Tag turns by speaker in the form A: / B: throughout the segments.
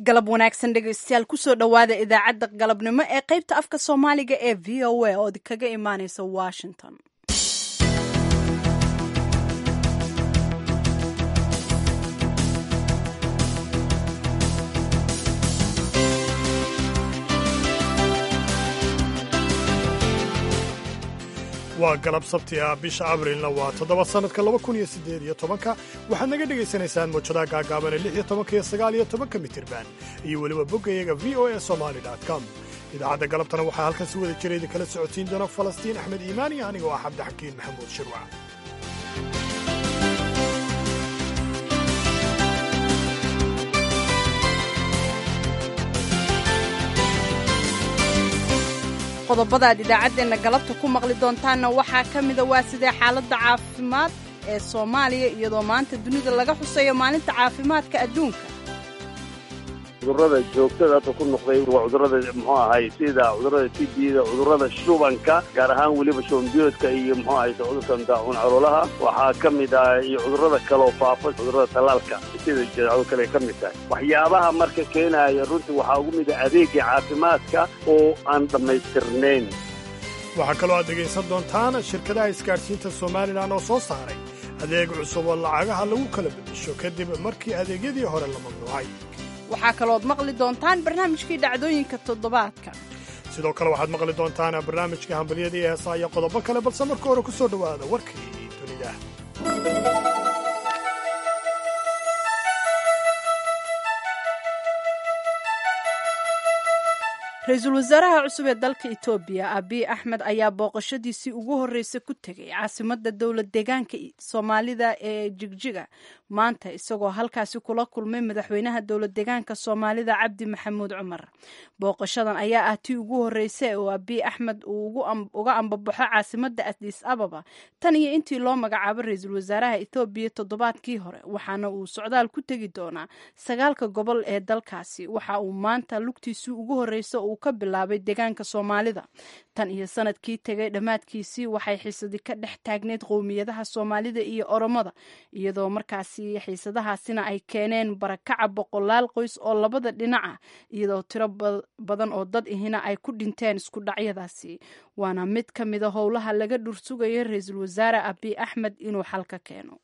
A: galab wanaagsan dhegaystayaal kusoo dhowaada idaacadda galabnimo ee qaybta afka soomaaliga ee v o a oo kaga imaaneysa washington
B: waa galab sabti ah bisha abrilna waa toddoba sannadka laba kun iyo siddeed iyo tobanka waxaad naga dhegaysanaysaan mawjadaha gaagaabane lix iyo tobanka iyo sagaal iyo tobanka mitirban iyo weliba boggayaga v o a somali com idaacadda galabtana waxaa halkan si wada jira idinkala socotiin doona falastiin axmed iimaan iyo aniga oo ah cabdixakiin maxamuud shirwac
A: qodobada aad idaacaddeenna galabta ku maqli doontaanna waxaa ka mida waa sidee xaaladda caafimaad ee soomaaliya iyadoo maanta dunida laga xuseeyo maalinta caafimaadka adduunka
C: cudurrada joogtada hadda ku noqday waa cudurrada muxuu ahay sida cudurrada tibida cudurrada shubanka gaar ahaan weliba shubanbiyoodka iyo muxuu ahay cudurkan daacuun caloolaha waxaa ka mid ah iyo cudurrada kaleoo faafa cudurrada tallaalka sida jadeecado kale ka mid tahay waxyaabaha marka keenaya runtii waxaa ugu mid ah adeegga caafimaadka oo aan dhammaystirnayn
B: waxaa kaloo aad dhegaysan doontaan shirkadaha isgaadhsiinta somalilan oo soo saaray adeeg cusub oo lacagaha lagu kala beddesho kadib markii adeegyadii hore la mamnuucay
A: waxaa kalooad maqli doontaan barnaamijkii dhacdooyinka toddobaadka
B: sidoo kale waxaad maqli doontaan barnaamijka hambalyada iyo heesaa iyo qodobo kale balse marka hore ku soo dhowaada warkii dunida
A: ra-iisul wasaaraha cusub ee dalka etoobiya abiy axmed ayaa booqashadiisii ugu horreysay ku tegay caasimadda dowlad deegaanka soomaalida ee jigjiga maanta isagoo halkaasi kula kulmay madaxweynaha dowlad deegaanka soomaalida cabdi maxamuud cumar booqashadan ayaa ah tii ugu horreysay oo abiy axmed uu uga ambabaxo caasimadda adis ababa tan iyo intii loo magacaabo ra-iisul wasaaraha ethoobiya toddobaadkii hore waxaana uu socdaal ku tegi doonaa sagaalka gobol ee dalkaasi waxa uu maanta lugtiisii ugu horreysa uu ka bilaabay deegaanka soomaalida tan iyo sanadkii tegay dhammaadkiisii waxay xiisadi ka dhex taagneyd qowmiyadaha soomaalida iyo oromada iyadoo markaasi xiisadahaasina ay keeneen barakaca boqolaal qoys oo labada dhinaca iyadoo tiro badan oo dad ihina ay ku dhinteen isku dhacyadaasi waana mid ka mida howlaha laga dhursugayo ra-iisul wasaare abiy axmed inuu xal ka keeno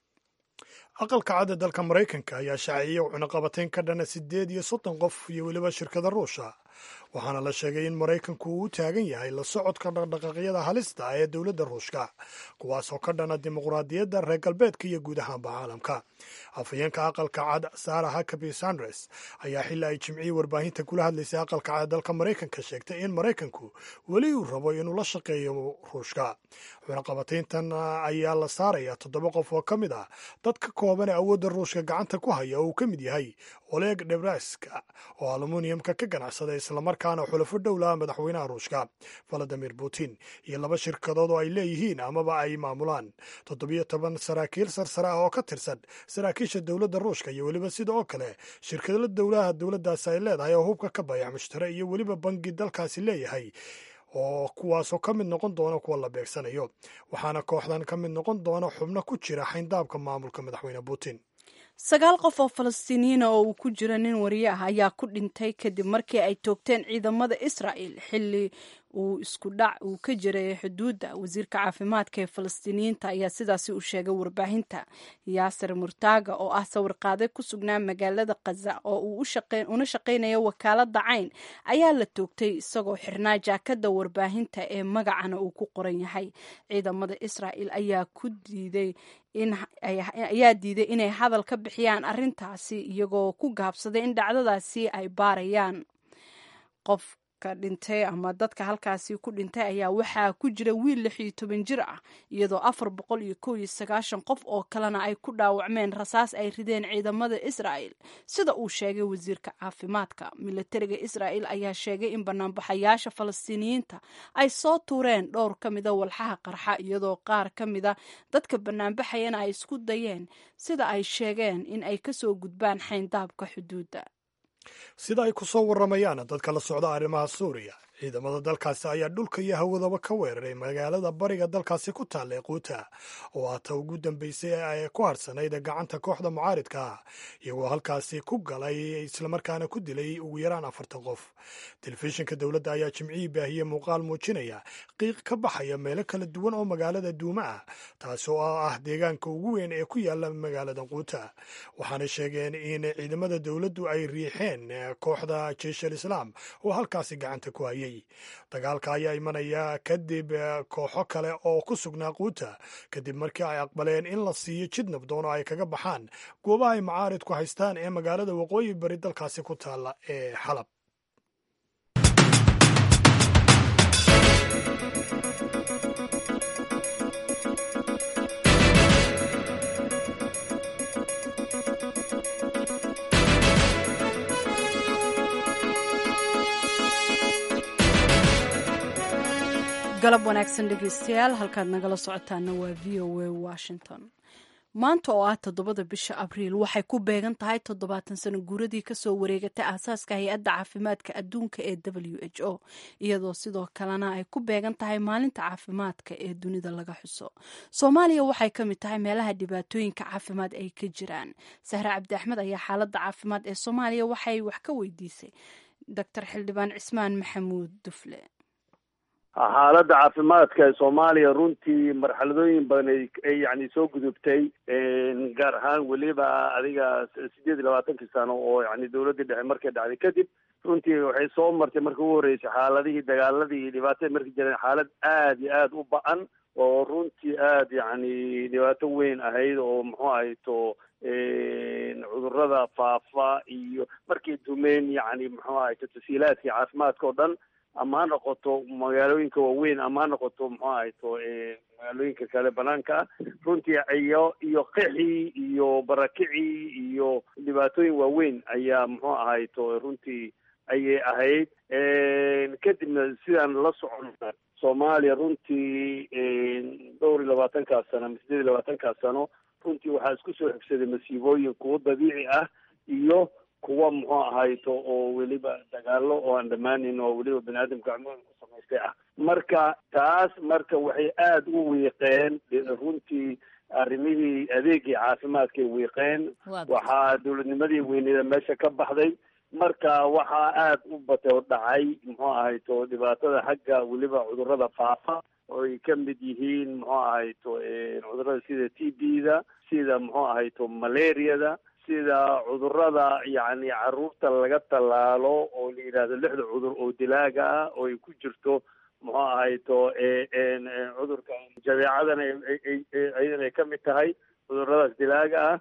B: aqalka cadda dalka maraykanka ayaa shaaciyey cunaqabatayn ka dhana siddeed iyo soddon qof iyo weliba shirkada ruusha waxaana la sheegay in maraykanku uu u taagan yahay la socodka dhaqdhaqaaqyada halista ah ee dowladda ruushka kuwaasoo ka dhana dimuqraadiyadda reer galbeedka iyo guud ahaanba caalamka afhayeenka aqalka cad sara hakabi sandres ayaa xili ay jimcihii warbaahinta kula hadlaysay aqalka cad dalka maraykanka sheegtay in maraykanku weli uu rabo inuu la shaqeeyo ruushka cunaqabatayntan ayaa la saaraya toddoba qof oo ka mid ah dad ka kooban ee awoodda ruushka gacanta ku haya oo uu ka mid yahay oleg debraska oo aluminiumka ka ganacsada islamarkaana xulafo dhowlaha madaxweynaha ruushka valadimir putin iyo laba shirkadood oo ay leeyihiin amaba ay maamulaan toddobiyo toban saraakiil sarsare ah oo ka tirsan saraakiisha dowladda ruushka iyo weliba sida oo kale shirkado dowlaha dowladdaasi ay leedahay oo hubka ka bayac mushtare iyo weliba bangi dalkaasi leeyahay oo kuwaasoo ka mid noqon doona kuwa la beegsanayo waxaana kooxdan ka mid noqon doona xubno ku jira xayndaabka maamulka madaxweyne putin
A: sagaal qof oo falastiiniyiina oo uu ku jira nin wariye ah ayaa ku dhintay kadib markii ay toogteen ciidamada israa'el xilli uu isku dhac uu ka jiray xuduudda wasiirka caafimaadka ee falastiiniyiinta ayaa sidaasi u sheegay warbaahinta yaasir murtaaga oo ah sawirqaade ku sugnaa magaalada khaza oo uu una shaqaynayo wakaalada cayn ayaa la toogtay isagoo xirnaa jaakada warbaahinta ee magacana uu ku qoran yahay ciidamada israa'el ayaa ku diiday ayaa diiday inay hadal ka bixiyaan arrintaasi iyagoo ku gaabsaday in dhacdadaasi ay baarayaan qof dhintay ama dadka halkaasi ku dhintay ayaa waxaa ku jira wiil lix iyo toban jir ah iyadoo afar boqol iyo kow iyo sagaashan qof oo kalena ay ku dhaawacmeen rasaas ay rideen ciidamada israa'el sida uu sheegay wasiirka caafimaadka milatariga israa'el ayaa sheegay in banaanbaxayaasha falastiiniyiinta ay soo tuureen dhowr ka mida walxaha qarxa iyadoo qaar ka mida dadka banaanbaxayana ay isku dayeen sida ay sheegeen in ay kasoo gudbaan xayndaabka xuduudda
B: sida ay ku soo warramayaan dadka la socda arrimaha suuriya ciidamada dalkaasi ayaa dhulka iyo hawadaba ka weeraray magaalada bariga dalkaasi ku taalla ee quuta oo aata ugu dambeysay ee ku harsanayd gacanta kooxda mucaaridka ah iyagoo halkaasi ku galay islamarkaana ku dilay ugu yaraan afartan qof telefishinka dowladda ayaa jimcihii baahiyey muuqaal muujinaya qiiq ka baxaya meelo kala duwan oo magaalada duuma ah taasi oo ah deegaanka ugu weyn ee ku yaala magaalada quuta waxaana sheegeen in ciidamada dowladdu ay riixeen kooxda jeish al islaam oo halkaasi gacanta ku hayay dagaalka ayaa imanaya kadib kooxo kale oo ku sugnaa quuta kadib markii ay aqbaleen in la siiyo jid nabdoon oo ay kaga baxaan goobaha ay macaaridku haystaan ee magaalada waqooyi bari dalkaasi ku taalla ee xalab
A: galab wanaagsan dhegeystayaal halkaad nagala socotaana waa v o a washington maanta oo ah toddobada bisha abriil waxay ku beegan tahay toddobaatan sano guuradii kasoo wareegatay aasaaska hay-adda caafimaadka adduunka ee w h o iyadoo sidoo kalena ay ku beegan tahay maalinta caafimaadka ee dunida laga xuso soomaaliya waxay ka mid tahay meelaha dhibaatooyinka caafimaad ay ka jiraan sahre cabdi axmed ayaa xaaladda caafimaad ee soomaaliya waxay wax ka weydiisay doctor xildhibaan cismaan maxamuud dufle
C: xaaladda caafimaadka ee soomaaliya runtii marxaladooyin badan ay yani soo gudubtay gaar ahaan weliba adiga sideed iyo labaatankii sano oo yani dawladdii dhexe markay dhacday kadib runtii waxay soo martay marka ugu horreysay xaaladihii dagaaladii iyo dhibaatada markay jireen xaalad aad iyo aada u ba-an oo runtii aada yacni dhibaato weyn ahayd oo muxuu ahayto cudurada faafa iyo markay dumeen yani muxuu ahayto tasiilaadkii caafimaadka oo dhan ama ha noqoto magaalooyinka waaweyn ama ha noqoto muxuu ahayto magaalooyinka kale banaanka ah runtii iyo iyo qixii iyo barakicii iyo dhibaatooyin waaweyn ayaa muxuu ahayto runtii ayay ahayd kadibna sidaan la socona soomaaliya runtii dhowr iyo labaatankaas sano ama sideed iyo labaatankaas sano runtii waxaa isku soo xigsaday masiibooyin kuwo dabiici ah iyo kuwa muxuu ahayto oo weliba dagaalo oo aan dhammaanin oo weliba bani aadamka gacmooda ku samaystay ah marka taas marka waxay aada u wiiqeen runtii arrimihii adeegii caafimaadkay wiiqeen waxaa dowladnimadii weyneeda meesha ka baxday marka waxaa aada u batay oo dhacay muxuu ahayto dhibaatada xagga weliba cudurada faafa oo ay ka mid yihiin muxuu ahayto cudurada sida t b da sida muxuu ahayto malariada sida cudurada yacni caruurta laga tallaalo oo la yidhaahdo lixda cudur oo dilaaga ah oo ay ku jirto muxuu ahayto cudurka jadeecadana ayadana ay ka mid tahay cuduradaas dilaaga ah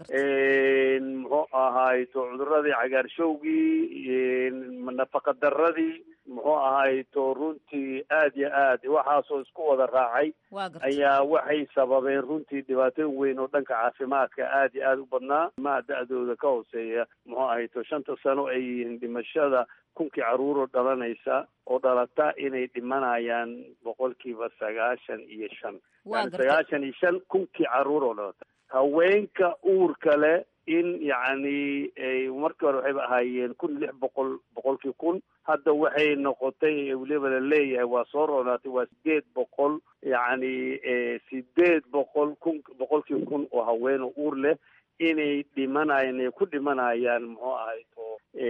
C: muxuu ahayto cuduradii cagaarshowgii nafaqa daradii muxuu ahayto runtii aada iyo aad waxaasoo isku wada raacay ayaa waxay sababeen runtii dhibaatooyin weyn oo dhanka caafimaadka aada iyo aada u badnaa maa da-dooda ka hooseeya muxuu ahayto shanta sano ay yihiin dhimashada kunkii caruuroo dhalanaysa oo dhalata inay dhimanayaan boqolkiiba sagaashan iyo shan yani sagaashan iyo shan kunkii caruur oo dhalata haweenka uurka leh in yacni markii hore waxayba ahaayeen kun lix boqol boqolkii kun hadda waxay noqotay weliba la leeyahay waa soo roonaatay waa sideed boqol yacni sideed boqol kun boqolkii kun oo haween oo uur leh inay dhimanayaan ay ku dhimanayaan muxuu ahayto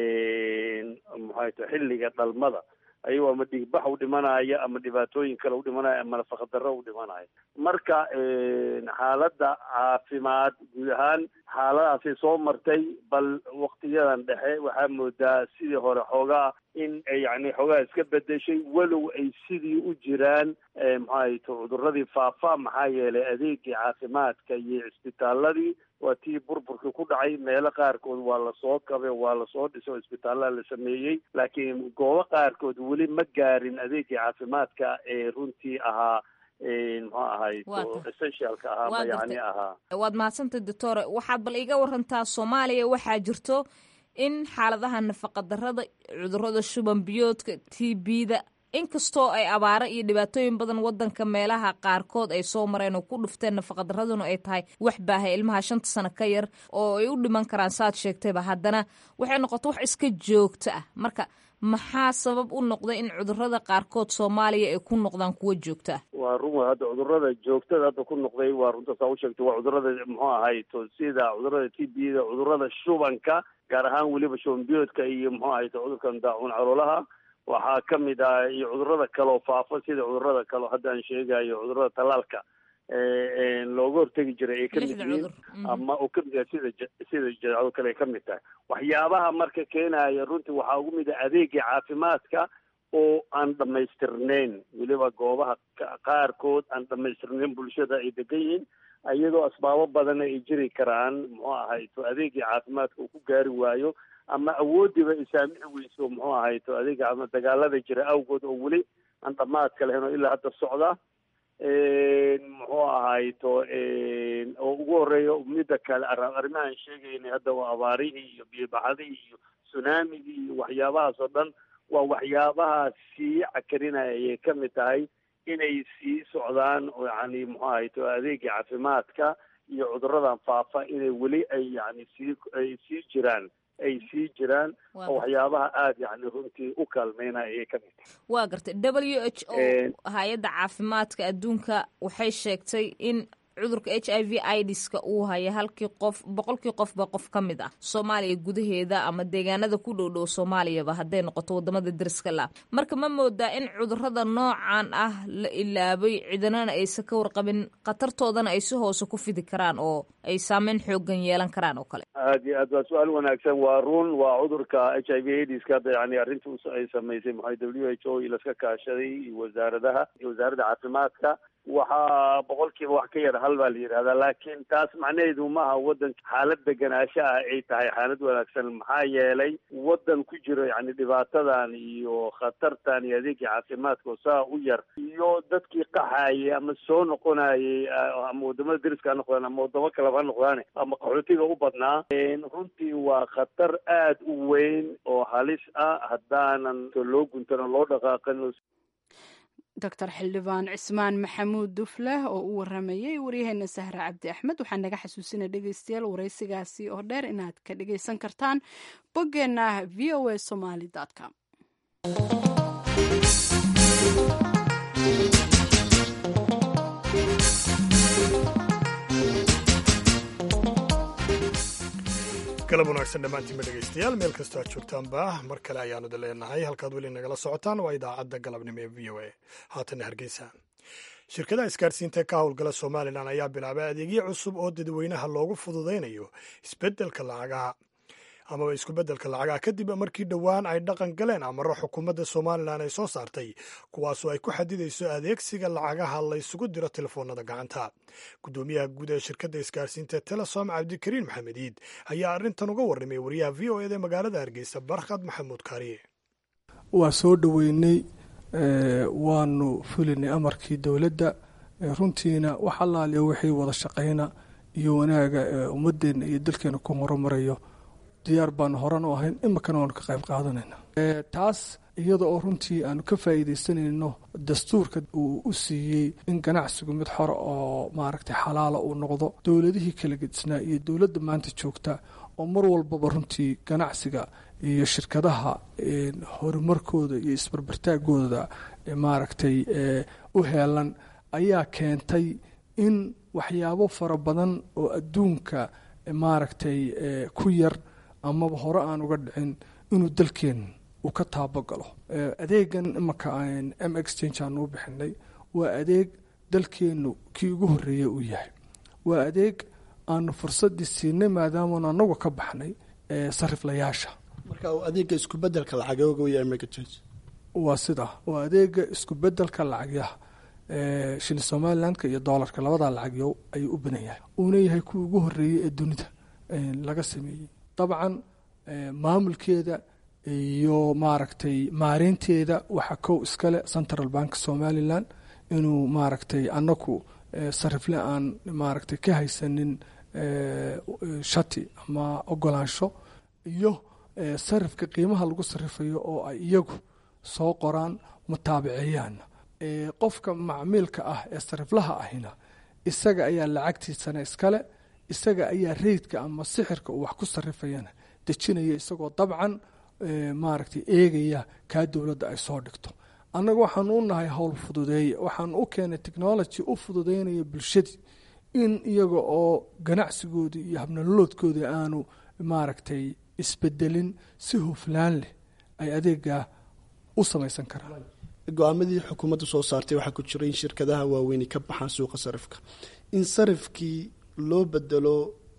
C: muxuu ahayto xilliga dhalmada ayagoo ama dhigbax u dhimanaya ama dhibaatooyin kale u dhimanaya ama nafaqadarro u dhimanaya marka xaaladda caafimaad guud ahaan xaaladaasay soo martay bal waktiyadan dhexe waxaa moodaa sidii hore xoogaa in yani xoogaa iska bedeshay walow ay sidii u jiraan maxaahayto cuduradii faafa maxaa yeelay adeegii caafimaadka iyo cisbitaaladii waa tii burburkii ku dhacay meelo qaarkood waa lasoo kabe waa lasoo dhisay oo isbitaallaa la sameeyey laakiin goobo qaarkood weli ma gaarin adeegii caafimaadka ee runtii ahaa muxuu ahayto essentialka ahaa ma yani ahaa
D: waad mahadsantay doctore waxaad bal iga warantaa soomaaliya waxaa jirto in xaaladaha nafaqadarada cudurada shuban biyoodka t b da inkastoo ay abaaro iyo dhibaatooyin badan wadanka meelaha qaarkood ay soo mareen oo ku dhufteen nafaqadaraduna ay tahay wax baahay ilmaha shanta sano ka yar oo ay u dhiman karaan saad sheegtayba haddana waxay noqoto wax iska joogto ah marka maxaa sabab u noqday in cudurada qaarkood soomaaliya ay ku noqdaan kuwo joogta
C: waa run wey hadda cudurada joogtada hadda ku noqday waa runta saa u sheegtay waa cudurada muxuu ahay to sida cudurada t b da cudurada shubanka gaar ahaan weliba shuban biyoodka iyo muxuu ahay to cudurkan daacuun caloolaha waxaa ka mid ah iyo cudurada kaleo faafa sida cudurada kaleo hadda aan sheegayo cudurada talaalka looga hortegi jiray ay kamid yihiin ama uu kamid yahay sida sida jadeecado kale ay kamid tahay waxyaabaha marka keenaya runtii waxaa ugu mid ah adeegii caafimaadka oo aan dhamaystirnayn weliba goobaha qaarkood aan dhamaystirnayn bulshada ay degan yihiin iyadoo asbaabo badana ay jiri karaan muxuu ahay to adeegii caafimaadka uu ku gaari waayo ama awoodiiba ay saamixi weyso muxuu ahay to adeega caafimaad dagaalada jira awgood oo weli aan dhamaadka lahayn oo ilaa hadda socda muxuu ahay to oo ugu horeeya midda kale arrimahaan sheegaynay hadda waa abaarihii iyo biyobaxadihii iyo tsunamigii iyo waxyaabahaas oo dhan waa waxyaabaha sii cakarinaya ayay ka mid tahay inay sii socdaan oo yani muxuu ahay to adeegii caafimaadka iyo cuduradan faafa inay weli ay yani sii ay sii jiraan ay sii jiraan oo waxyaabaha aada yani runtii u kaalmeynaya ayay ka mid tahay
D: waa gartay w h o hay-adda caafimaadka adduunka waxay sheegtay in cudurka h i v idiska uu haya halkii qof boqolkii qofba qof ka mid ah soomaaliya gudaheeda ama deegaanada ku dhow dhow soomaaliyaba hadday noqoto wadamada deriska la marka ma moodaa in cudurada noocan ah la ilaabay ciidanana aysan ka warqabin khatartoodana ay si hoose ku fidi karaan oo ay saameyn xoogan yeelan karaan oo kale
C: aad iyo aad waa su-aal wanaagsan waa run waa cudurka h i v aidiska hadda yani arrinta ay samaysay maxay w h o ilaska kaashaday iyo wasaaradaha iyo wasaaradda caafimaadka waxaa boqolkiiba wax ka yar hal baa la yidhahdaa laakiin taas macnaheedu maaha waddanka xaalad deganaansho ah ay tahay xaalad wanaagsan maxaa yeelay waddan ku jiro yani dhibaatadan iyo khatartan iyo adeegii caafimaadka oo saa u yar iyo dadkii qaxayay ama soo noqonayay ama wadamada deriska ha noqdaan ama wadamo kaleba ha noqdaane ama qaxootiga u badnaa runtii waa khatar aad u weyn oo halis ah haddaanan loo guntano loo dhaqaaqin
A: doctor xildhibaan cismaan maxamuud dufleh oo u waramayay waryaheena sahre cabdi axmed waxaa naga xasuusina dhegeystayaal waraysigaasi oo dheer inaad ka dhegeysan kartaan boggeenna v o a somaly com
B: galab wanaagsan dhammaantiinba dhegeystayaal meel kastoo aad joogtaanba mar kale ayaanu da leenahay halkaad weli nagala socotaan waa idaacadda galabnimo ee v o a haatanna hargeysa shirkadaha isgaarsiinta ka howlgala somalilan ayaa bilaabay adeegyo cusub oo dadweynaha loogu fududaynayo isbedelka lacagaha amaba isku-beddelka lacagaha kadib markii dhowaan ay dhaqan galeen amaro xukuumadda somalilan ay soo saartay kuwaasoo ay ku xadidayso adeegsiga lacagaha la ysugu diro telefoonada gacanta guddoomiyaha guud ee shirkadda isgaarsiinta telesom cabdikariin maxamed iid ayaa arrintan uga warramay wariyaha v o eda magaalada hargeysa barkhad maxamuud kaariye
E: waa soo dhoweynay waanu fulinay amarkii dowladda runtiina wax allaaliya wixii wada shaqayna iyo wanaaga ummadeenna iyo dalkeena ku horumarayo diyaar baanu horan u ahayn iminkana waanu ka qayb qaadanayna taas iyada oo runtii aanu ka faa'iidaysanayno dastuurka uu u siiyey in ganacsigu mid xor oo maaragtay xalaala uu noqdo dowladihii kala gedisnaa iyo dowladda maanta joogta oo mar walbaba runtii ganacsiga iyo shirkadaha horumarkooda iyo isbarbartaagooda maaragtay u heelan ayaa keentay in waxyaabo fara badan oo adduunka maaragtay ku yar amaba hore aan uga dhicin inuu dalkeen uu ka taabagalo adeegan imanka m exchange aanu u bixinay waa adeeg dalkeennu kii ugu horreeya uu yahay waa adeeg aanu fursadii siinay maadaamanu anagu ka baxnay sariflayaasha
F: marka adeega iskubedelka lacagooga waya m exchange
E: waa sida waa adeega isku bedelka lacagyaha shilin somalilandka iyo doolarka labadaa lacagyo ayuu u badan yahay uuna yahay kuwa ugu horeeyey ee dunida laga sameeyey dabcan maamulkeeda iyo maaragtay maareynteeda waxaa kow iskale central bank somalilan inuu maaragtay anaku sarifle aan maaragtay ka haysanin shati ama ogolaansho iyo sarifka qiimaha lagu sarifayo oo ay iyagu soo qoraan mutaabiceeyaan qofka macmiilka ah ee sariflaha ahina isaga ayaa lacagtiisana iskale isaga ayaa reydka ama sixirka uu wax ku sarifayana dejinaya isagoo dabcan maaragtay eegaya kaa dowladda ay soo dhigto annaga waxaanu u nahay howl fududeeya waxaanu u keenay technology u fududeynaya bulshadii in iyaga oo ganacsigoodii iyo habnololoodkoodii aanu maaragtay isbedelin si huflaan leh ay adeegaa u samaysan karaan
F: go-aamadii xukuumadda soo saartay waxaa ku jira in shirkadaha waaweyni ka baxaan suuqa sarifka in sarifkii loo bedelo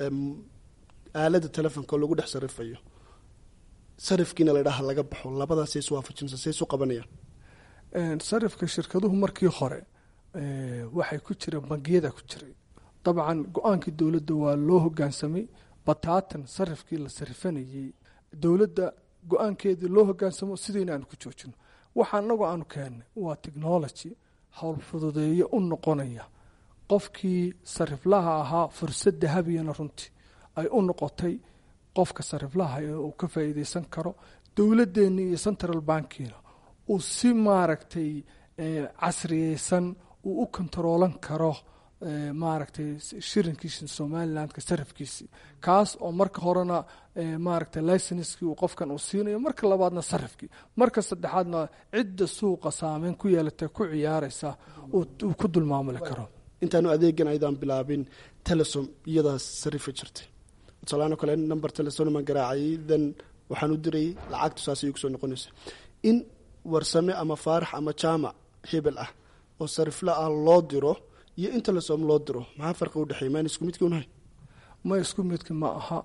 F: aalada telefonka oo lagu dhex sarifayo sarifkiina ladhaha laga baxo labadaas iswaafajinsa say isu qabanayaan
E: sarifka shirkaduhu markii hore waxay ku jireen bangiyada ku jiray dabcan go-aankii dowladda waa loo hogaansamay bataatan sarifkii la sarifanayey dowladda go-aankeedii loo hogaansamo sidayna aanu ku joojino waxa anagu aanu keennay waa technology howl fududeeyo u noqonaya qofkii sariflaha ahaa fursad dahabiyana runtii ay u noqotay qofka sariflaha uu ka faa'iideysan karo dowladeenni iyo central bankiina uu si maaragtay casriyeysan uu u kontaroolan karo maaragtay shirinkiisi somalilandka sarifkiisi kaas oo marka horena maaragtay licenskii uu qofkan uu siinayo marka labaadna sarifkii marka saddexaadna cidda suuqa saameyn ku yeelatay ku ciyaareysa uu ku dulmaamuli karo
F: intaanu adeegan aydaan bilaabin telesom iyadaas sarifa jirtay tusaalaano kale number telesonma garaacay then waxaan u diray lacagtu saas ayay kusoo noqonaysa in warsame ama faarax ama jaamac hebel ah oo sarifla ah loo diro iyo in telesom loo diro maxaa farqi udhexeey maan isku midkii unahay
E: ma isku midki ma aha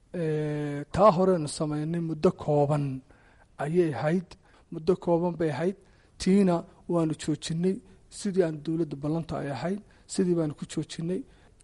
E: taa horeenu sameynay muddo kooban ayay ahayd muddo kooban bay ahayd tiina waanu joojinay sidii aan dowladda ballanta ay ahayd sidii baanu ku joojinay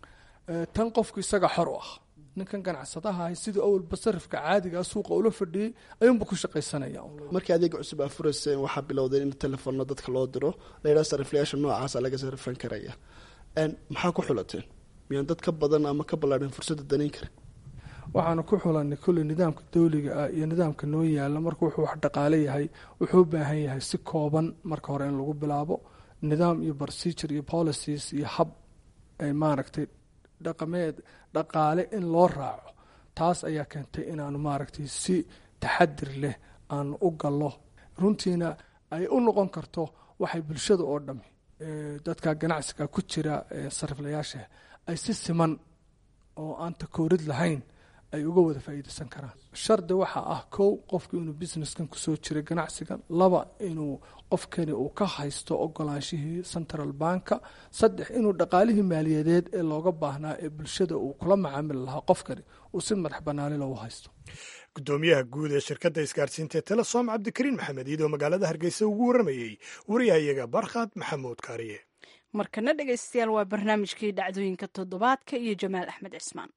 E: tan qofku isaga xor u ah ninkan ganacsadaha ahay sidii awalba sarifka caadigaa suuqa ula fadhiyey ayuunba ku shaqaysanaya
F: markii adeega cusub aa furayseen waxaa bilowdeen in telefono dadka loo diro layidhaha sariflayaasha noocaasa laga sarifan karaya maxaa ku xulateen miyaan dad ka badan ama ka ballaadhan fursadda danayn karin
E: waxaanu ku xulanay kulley nidaamka dawliga ah iyo nidaamka noo yaala marka wuxuu wax dhaqaale yahay wuxuu u baahan yahay si kooban marka hore in lagu bilaabo nidaam iyo procedure iyo policies iyo hab ay maaragtay dhaqameed dhaqaale in loo raaco taas ayaa keentay inaanu maaragtay si taxadir leh aanu u gallo runtiina ay u noqon karto waxay bulshada oo dhami dadka ganacsiga ku jira sariflayaasha ay si siman oo aan takoorid lahayn ay uga wada faa'iideysan karaan shardi waxaa ah kow qofku inuu businesskan kusoo jiray ganacsigan laba inuu qofkani uu ka haysto ogolaanshihii central banka saddex inuu dhaqaalihii maaliyadeed ee looga baahnaa ee bulshada uu kula macaamili lahaa qofkani uu si madax banaani loogu haysto
B: gudoomiyaha guud ee shirkadda isgaarsiinta ee telesom cabdikariin maxamed iyadoo magaalada hargeysa ugu warramayey wariyahayaga barkhad maxamuud kaariye
A: markana dhegaystayaal waa barnaamijkii dhacdooyinka toddobaadka iyo jamaal axmed cismaan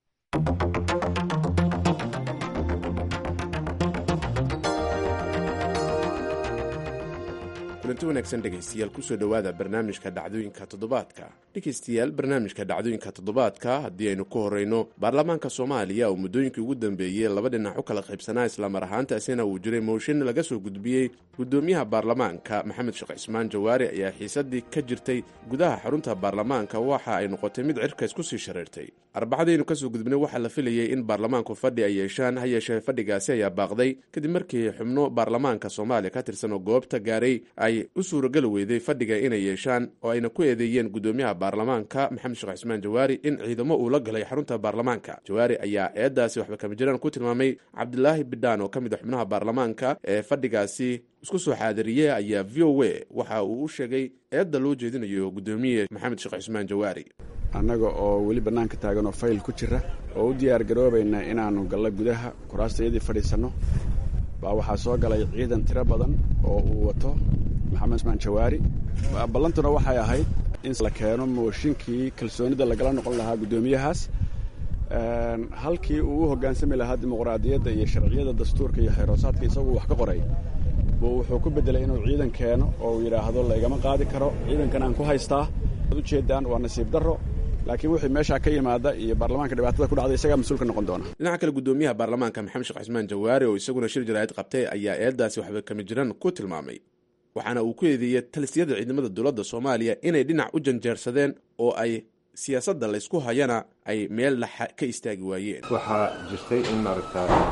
G: kulanti wanaagsan dhegaystayaal kusoo dhowaada barnaamijka dhacdooyinka toddobaadka dhegaystayaal barnaamijka dhacdooyinka toddobaadka haddii aynu ku horeyno baarlamaanka soomaaliya oo muddooyinkii ugu dambeeyey laba dhinac u kala qaybsanaa islamar ahaantaasina uu jiray mooshin laga soo gudbiyey gudoomiyaha baarlamaanka maxamed sheekh cismaan jawaari ayaa xiisadii ka jirtay gudaha xarunta baarlamaanka waxa ay noqotay mid cirkays kusii shareertay arbacadaynu kasoo gudbinay waxaa la filayay in baarlamaanku fadhi ay yeeshaan ha yeeshee fadhigaasi ayaa baaqday kadib markii xubno baarlamaanka soomaaliya ka tirsan oo goobta gaaray ay u suurageli weyday fadhiga inay yeeshaan oo ayna ku eedeeyeen gudoomiyaha baarlamaanka maxamed sheekh cismaan jawaari in ciidamo uu la galay xarunta baarlamaanka jawaari ayaa eedaasi waxba kama jiraan ku tilmaamay cabdilaahi bidhaan oo ka mid a xubnaha baarlamaanka ee fadhigaasi isku soo xaadiriyey ayaa v o a waxa uu u sheegay eedda loo jeedinayo gudoomiye maxamed sheekh cismaan jawaari
H: annaga oo weli bannaanka taagan oo fayl ku jira oo u diyaar garoobayna inaannu gallo gudaha kuraastayadii fadhiisanno baa waxaa soo galay ciidan tiro badan oo uu wato maxamed cismaan jawaari ballantuna waxay ahayd in la keeno mooshinkii kalsoonida lagala noqon lahaa guddoomiyahaas halkii uu u hoggaansami lahaa dimuqraadiyadda iyo sharciyada dastuurka iyo xeeroosaadka isaguu wax ka qoray buu wuxuu ku beddelay inuu ciidan keeno oo uu yidhaahdo laygama qaadi karo ciidankan aan ku haystaa ad ujeeddaan waa nasiib darro laakiin wixii meeshaa ka yimaada iyo baarlamaanka dhibaatada ku dhacday isagaa mas-uul ka noqon doona
G: dhinaca kale gudoomiyaha baarlamaanka maxamed sheekh cismaan jawaari oo isaguna shir jaraa'id qabtay ayaa eedaasi waxba kama jiran ku tilmaamay waxaana uu ku eedeeyey talisiyada ciidamada dowladda soomaaliya inay dhinac u janjeersadeen oo ay siyaasadda laysku hayana ay meel laxa ka istaagi waayeen
I: waxaa jirtay in maaragtaa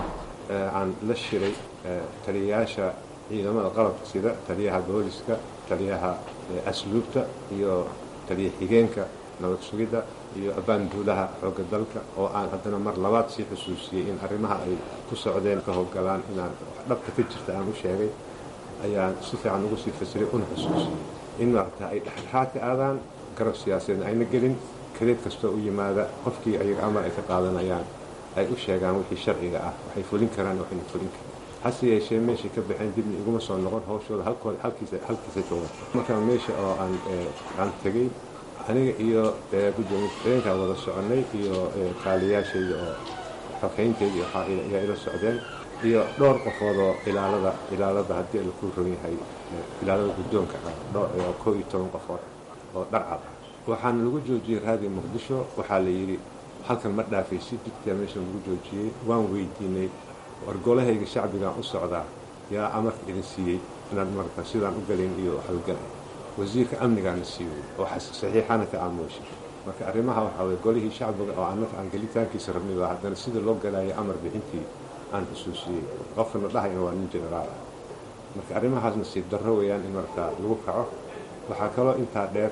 I: aan la shiray taliyayaasha ciidamada qalabka sida taliyaha booliska taliyaha asluubta iyo taliya xigeenka nabad sugidda iyo abaanduulaha xoogga dalka oo aan haddana mar labaad sii xusuusiyey in arrimaha ay ku socdeen ka howlgalaan inaan dhabta ka jirta aan u sheegay ayaan si fiican ugu sii fasiray una xusuusiyey in maaragta ay dhexdhexaad ka aadaan garab siyaasadeedna ayna gelin kadeed kastoo u yimaada qofkii ayaga amar ay ka qaadanayaan ay u sheegaan wixii sharciga ah waxay fulin karaan waxayna fulin karin hase yeeshee meeshay ka baxeen dibna iguma soo noqon hawshooda halkooda halkiisa halkiisa jooga markaa meesha oo aan aan tegey aniga iyo gudoomiye ku-xigeenkaan wada soconnay iyo kaaliyaashayda oo xogayntayda waxaa ayaa ila socdeen iyo dhowr qofood oo ilaalada ilaalada haddii laku ron yahay ilaalada guddoonka ah dhowr koo iyo toban qofood oo dharcad ah waxaana lagu joojiyey raadiyo muqdisho waxaa la yidhi halkan ma dhaafaysid jidkaa meesha lagu joojiyey waan weydiinay wargolahayga shacbigaan u socdaa yaa amarka idin siiyey inaad marata sidaan u galayn iyo hawlgalay wasiirka amnigaana siiyey oo saxiixana ka aamuushay marka arrimaha waxaa weye golihii shacbiga oo annaka aan gelitaankiisa rabnay baa haddana sida loo galaayo amar bixintii aan xusuusiyey qofkana dhahayna waa nin jenaraal ah marka arrimahaas nasiib darro weeyaan in maragtaa lagu kaco waxaa kaloo intaa dheer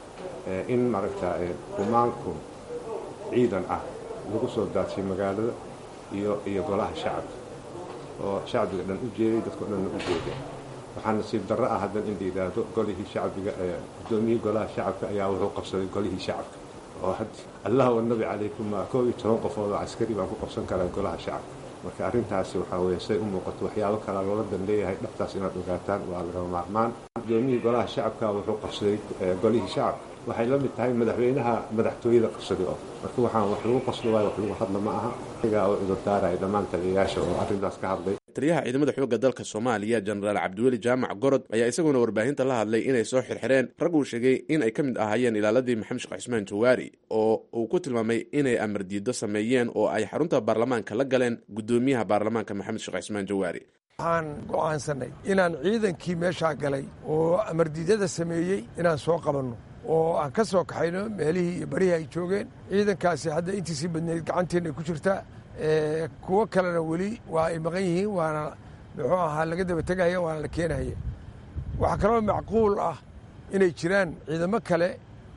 I: in maaragtaa kumaanku ciidan ah lagu soo daadshay magaalada iyo iyo golaha shacabka oo shacbiga dhan u jeeday dadkao dhanna u jeeday waxaa nasiib darro ah haddan in la yidhaahdo golihii shacbiga guddoomiyihii golaha shacabka ayaa wuxuu qabsaday golihii shacabka oo allah wanabi calaykum koo iyo toban qofood oo caskari baan ku qabsan karaa golaha shacabka marka arrintaasi waxaa weeye say u muuqato waxyaabo kalaa loola dan leeyahay dhabtaas inaad ogaataan waa lagama maarmaan guddoomiyihii golaha shacabka wuxuu qabsaday golihii shacabka waxay la mid tahay madaxweynaha madaxtooyada qabsaday oo marka waxaan wax lagu qaslo waayo wax lagu hadla ma aha igaa oo cudurdaaraya dhammaan taliyayaasha oo arrintaas ka hadlay
G: taliyaha ciidamada xoogga dalka soomaaliya jenaraal cabdiweli jaamac gorod ayaa isaguna warbaahinta la hadlay inay soo xirxireen rag uu sheegay in ay ka mid ahaayeen ilaaladii maxamed sheekh cismaan jawaari oo uu ku tilmaamay inay amar diido sameeyeen oo ay xarunta baarlamaanka la galeen guddoomiyaha baarlamaanka maxamed sheekh cismaan jawaari
J: waxaan go'aansanay inaan ciidankii meeshaa galay oo amardiidyada sameeyey inaan soo qabanno oo aan ka soo kaxayno meelihii iyo barihii ay joogeen ciidankaasi hadda intiisii badneyd gacanteenna ku jirtaa kuwo kalena weli waa ay maqan yihiin waana muxuu ahaa laga daba tegaya waana la keenaya waxaa kaloo macquul ah inay jiraan ciidamo kale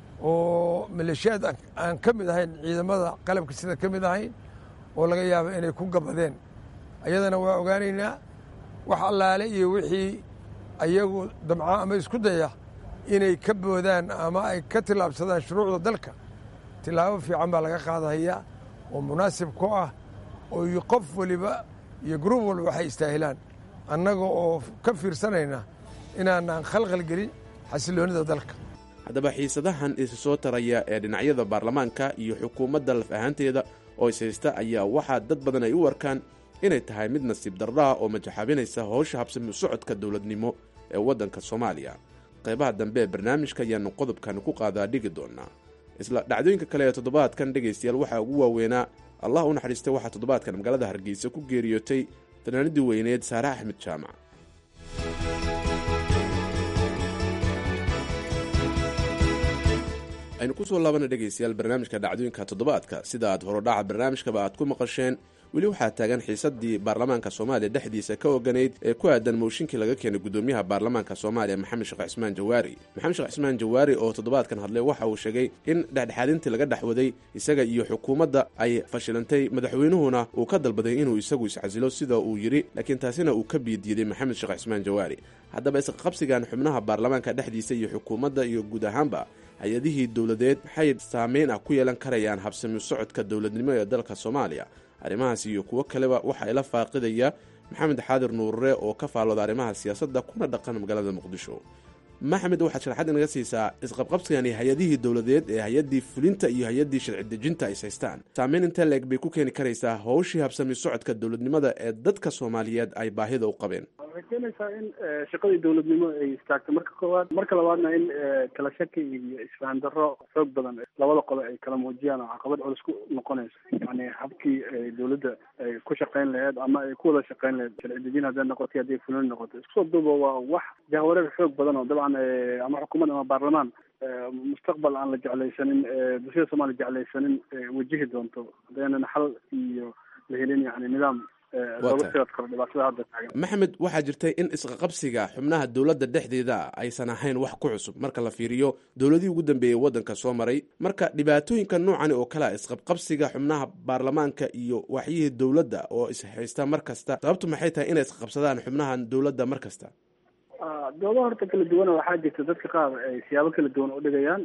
J: oo maleeshiyaad aan ka mid ahayn ciidamada qalabka sida ka mid ahayn oo laga yaabo inay ku gabadeen ayadana waa ogaanaynaa wax allaale iyo wixii ayagu damca ama isku daya inay ka boodaan ama ay ka tillaabsadaan shuruucda dalka tillaabo fiican baa laga qaadahayaa oo munaasib ku ah oo qof waliba iyo gruub walba waxay istaahilaan annaga oo ka fiirsanayna inaanaan khalkhal gelin xasiloonnida dalka
G: haddaba xiisadahan isi soo taraya ee dhinacyada baarlamaanka iyo xukuumadda laf ahaanteeda oo is haysta ayaa waxaa dad badan ay u arkaan inay tahay mid nasiib darraha oo majaxaabinaysa howsha habsami socodka dowladnimo ee waddanka soomaaliya qaybaha dambe ee barnaamijka ayaanu qodobkani ku qaadaa dhigi doonaa isla dhacdooyinka kale ee toddobaadkan dhegaystayaal waxaa ugu waaweynaa allah u naxariistay waxaa toddobaadkan magaalada hargeysa ku geeriyootay fanaanadii weyneed saare axmed jaamac aynu ku soo laabana dhegaystayaal barnaamijka dhacdooyinka toddobaadka sida aad horodhaca barnaamijkaba aad ku maqasheen weli waxaa taagan xiisadii baarlamaanka soomaaliya dhexdiisa ka oganayd ee ku aadan mooshinkii laga keenay gudoomiyaha baarlamaanka soomaaliya maxamed sheekh cismaan jawaari maxamed sheekh cismaan jawaari oo toddobaadkan hadlay waxa uu sheegay in dhexdhexaadintii laga dhexwaday isaga iyo xukuumadda ay fashilantay madaxweynuhuna uu ka dalbaday inuu isagu iscasilo sida uu yidhi laakiin taasina uu ka biidiiday maxamed sheekh cismaan jawaari haddaba isqabsigan xubnaha baarlamaanka dhexdiisa iyo xukuumadda iyo guud ahaanba hay-adihii dowladeed maxay saameyn ah ku yeelan karayaan habsami socodka dowladnimo ee dalka soomaaliya arrimahaas iyo kuwo kaleba waxaa ila faaqidaya maxamed xaadir nuurre oo ka faallooda arrimaha siyaasadda kuna dhaqan magaalada muqdisho maxamed waxaad sharaxad inaga siisaa isqabqabsigani hay-adihii dowladeed ee hay-addii fulinta iyo hay-addii sharci dejinta ay haystaan saameyn intee leeg bay ku keeni karaysaa howshii habsami socodka dowladnimada ee dadka soomaaliyeed ay baahida u qabeen
K: waxay keenaysaa in shaqadii dowladnimo ay istaagto marka koowaad marka labaadna in kala shaki iyo isfahan darro xoog badan labada qole ay kala muujiyaan oo caqabad culus ku noqonayso yani habkii dowladda ay ku shaqayn laheyd ama ay ku wada shaqayn laheyd sharci dejin hadday noqotay hadday fulin noqoto isku soo duuba waa wax jahwareer xoog badan oo dabcan ama xukuumad ama baarlamaan mustaqbal aan la jeclaysanin bulshada soomaaliya jeclaysanin wajihi doonto hadaynan xal iyo la helin yani nidaam looga sii adkaro dhibaatada hadda taagan
G: maxamed waxaa jirtay in isqaqabsiga xubnaha dowladda dhexdeeda aysan ahayn wax ku cusub marka la fiiriyo dowladihii ugu dambeeyey waddanka soo maray marka dhibaatooyinka noocani oo kalea isqabqabsiga xubnaha baarlamaanka iyo waxyihii dowladda oo ishaysta mar kasta sababtu maxay tahay inay isqabsadaan xubnaha dowladda mar kasta
K: doodo horta kala duwana waxaa jirta dadka qaar ay siyaabo kala duwan u dhigayaan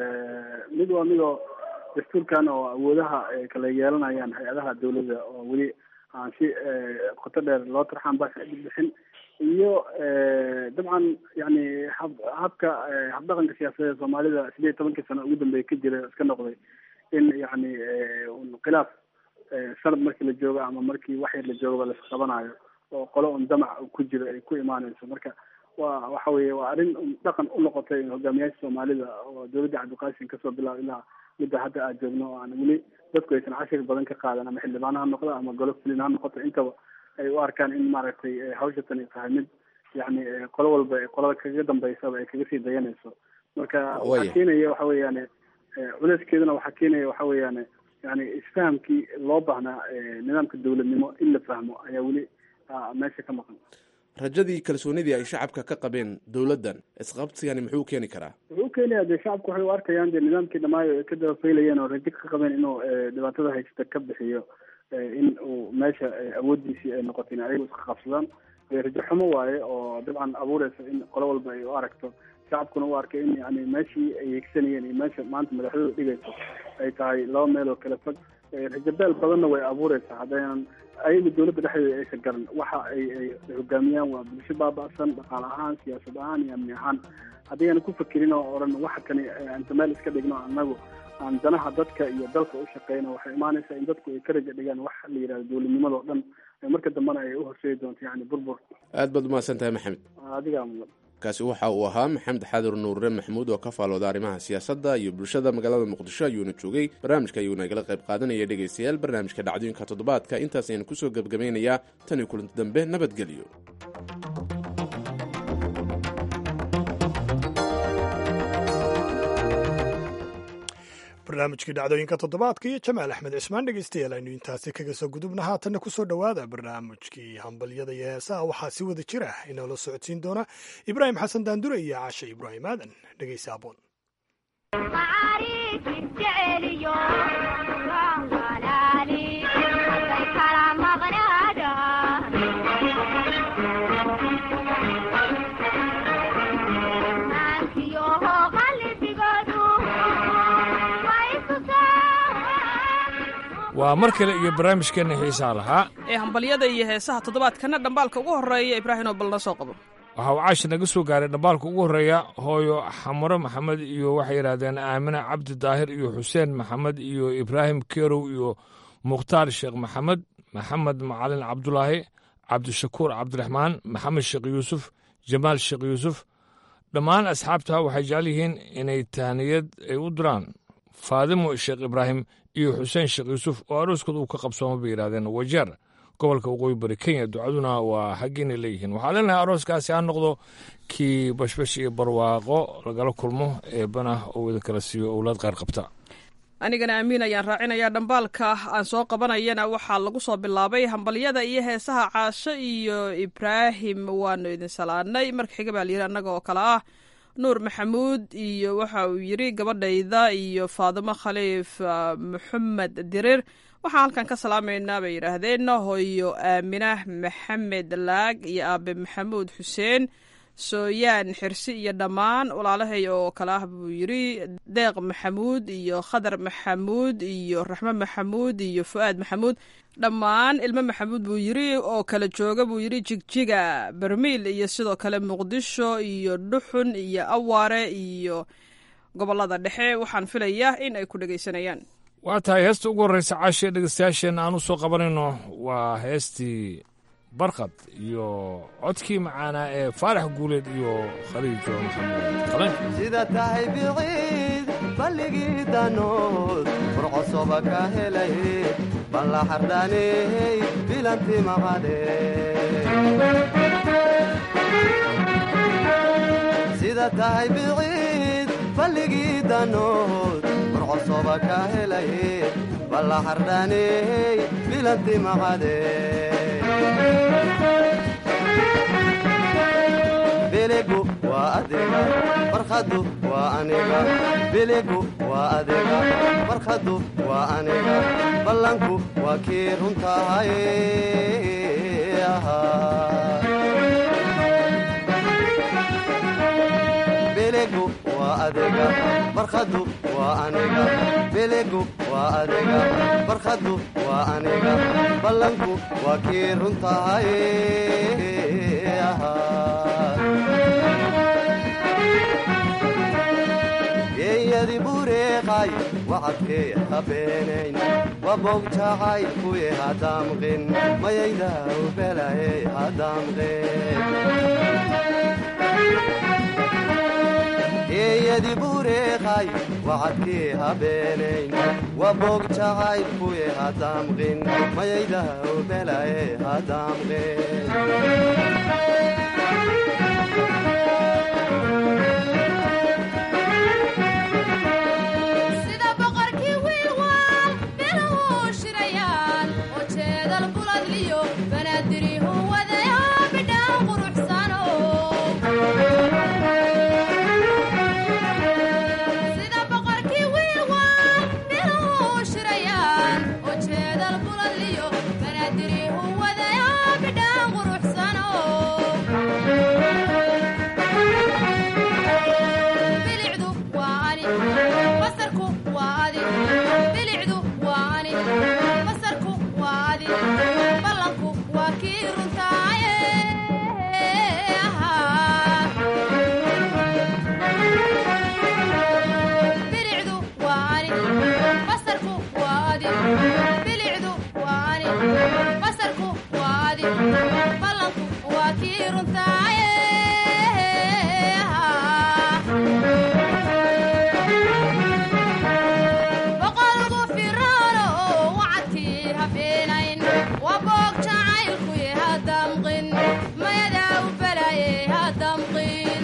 K: mid waa midoo dastuurkan oo awoodaha ay kala yeelanayaan hay-adaha dawladda oo weli aan si qoto dheer loo tarxaan ba bixin iyo dabcan yani hab habka habdhaqanka siyaasadeed soomaalida sideed tobankii sano ugu dambeeya ka jira iska noqday in yani khilaaf sanad markii la joogo ama markii wax yar la joogaba la isqabanayo oo qolo un damac ku jiro ay ku imaaneyso marka wa waxa weye waa arrin dhaqan u noqotay hogaamiyaasha soomaalida oo dowladda cabdiqaasim kasoo bilaabo ilaa midda hadda aad joogno oo aan weli dadku aysan cashir badan ka qaadan ama xildhibaan ha noqdo ama golo fulin ha noqoto intaba ay u arkaan in maaragtay hawsha tani tahay mid yani qolo walba qolada kaga dambeysaba ay kaga sii dayanayso marka waxaa keenaya waxa weeyaan culeyskeeduna waxaa keenaya waxa weeyaan yani isfahamkii loo baahnaa nidaamka dowladnimo in la fahmo ayaa weli meesha ka maqan
G: rajadii kalsoonidii ay shacabka ka qabeen dowladdan isqabsigani muxuu keeni karaa
K: wuxuu ukeenaya dee shacabku waxay u arkayaan dee nidaamkii dhamaayo ay ka dabafaylayeen oo rajo ka qabeen inuu dhibaatada haysta ka bixiyo in uu meesha awoodiisii ay noqoto in ayagu iska qabsadaan rajo xumo waaye oo dabcan abuureysa in qolo walba ay u aragto shacabkuna u arkay in yani meeshii ay higsanayeen iyo meesha maanta madaxdooda dhigayso ay tahay laba meel oo kala fog rajabeel badanna way abuureysaa haddaynan ayaga dowladda dhexdeeda aysan garan waxa ay ay hogaamiyaan waa bulsho baaba-san dhaqaale ahaan siyaasad ahaan iyo amni ahaan haddaynan ku fakerin oo odhan waxa kani anta meel iska dhigno anagu aan danaha dadka iyo dalka u shaqeyno waxay imaanaysaa in dadku ay ka raja dhigaan wax la yidhahdo dowladnimada oo dhan marka dambena ay u horseedi doonto yani burbur
G: aad baad umahadsan tahay maxamed
K: adigaa mudan
G: kaasi waxa uu ahaa maxamed xaadir nuurre maxamuud oo ka faalooda arrimaha siyaasadda iyo bulshada magaalada muqdisho ayuuna joogay barnaamijka ayuuna igala qayb qaadanaya dhegaystayaal barnaamijka dhacdooyinka toddobaadka intaas ayaan kusoo gebgabaynayaa tan iyo kulanti dambe nabadgelyo
B: barnaamijkii dhacdooyinka toddobaadka iyo jamaal axmed cismaan dhegeystayaal aynu intaasi kaga soo gudubna haatanna kusoo dhowaada barnaamijkii hambalyada iyo heesaha waxaa si wada jira inoola socodsiin doona ibraahim xasan daandure iyo caashe ibraahim aadan dhegeysa aboon
L: waa mar kale iyo barnaamijkeenna xiisaa lahaa
M: ee hambalyada iyo heesaha toddobaadkana dhambaalka ugu horreeya ibraahinoo bal na soo qabo
L: waxa uu caashi naga soo gaaray dhambaalka ugu horreeya hooyo xamaro maxamed iyo waxay yidhaahdeen aamine cabdi daahir iyo xuseen maxamed iyo ibraahim kerow iyo mukhtaar sheekh maxamed maxamed macalin cabdulaahi cabdishakuur cabdiraxmaan maxamed sheekh yuusuf jamaal sheekh yuusuf dhammaan asxaabta waxay jecel yihiin inay tahniyad ay u diraan faadimo sheekh ibraahim iyo xuseen sheekh yuusuf oo arooskooda uu ka qabsooma bay yidhahdeen wajeer gobolka waqooyi bari kenya ducaduna waa haggiinay leeyihiin waxaa leenahay arooskaasi ha noqdo kii bashbash iyo barwaaqo lagala kulmo eebana oo wada kala siiyo owlaad qaar qabta
M: anigana amiin ayaan raacinayaa dhambaalka aan soo qabanayana waxaa lagu soo bilaabay hambalyada iyo heesaha caasho iyo ibraahim waanu idin salaanay marka xiga baa layidhi annaga oo kale ah nuur maxamuud iyo waxa uu yidhi gabadhayda iyo faadimo khaliif maxamed dirir waxaan halkan ka salaamaynaa bay yidhaahdeen hooyo aaminah maxamed laag iyo aabe maxamuud xuseen sooyaan xirsi iyo dhammaan walaalahay oo kale ah buu yidhi deeq maxamuud iyo khadar maxamuud iyo raxmo maxamuud iyo fu'aad maxamuud dhammaan ilmo maxamuud buu yidhi oo kala jooga buu yidhi jigjiga bermiil iyo sidoo kale muqdisho iyo dhuxun iyo awaare iyo gobolada dhexe waxaan filayaa in ay ku dhegaysanayaan
L: waa tahay heesta ugu horreysa caashee dhegeystayaasheenna aan u soo qabanayno waa heestii barkad iyo codkii macaanaa ee faarax guuleed iyo khaliijo maxamed
N: sida tahay biciid balligii danood furcosoba ka helay balla xardhaaney bilanti maqade sida tahay biciid balligii danood furcosoba ka helay balla xardhaaney bilanti maqade adiga farkhadu waa aniga biligu waa adiga farkhadu waa aniga ballanku waa kii runtahay biligu waa adiga farkhadu waa aniga biligu waa adiga farkhadu waa aniga ballanku waa kii runtahay geeyadi bureeqay wacadkee habeenayn waboog jacay kuye hadaamqin mayayda ubelaye hadaamqin geeyadi bureeqay wacadkee habeenayn waboog jacay kuye hadaamqin mayayda ubelaye hadaamqin
O: sida boqorkii wiilwaal beluhu shirayaan oo jeedal buladliyo banaadirihu wadaya bidhaan quruxsano sida boqorkii wiilwaal beluhu shirayaan oo jeedal buladliyo banaadirihu wadaya bidhaan quruxsano bilicdu waa ani basarku waa adi bilicdu waa ani basarku waa adi ballanku waa kii runtaaye bilicdu waa ani basarku waa adi bilicdu waa ani basarku waa adi ballanku waa kii runtaaye boqolku firaano oo wacadkii habeenayn waa boog jacaylkuye hadamqin mayadaa u balaye hadamqin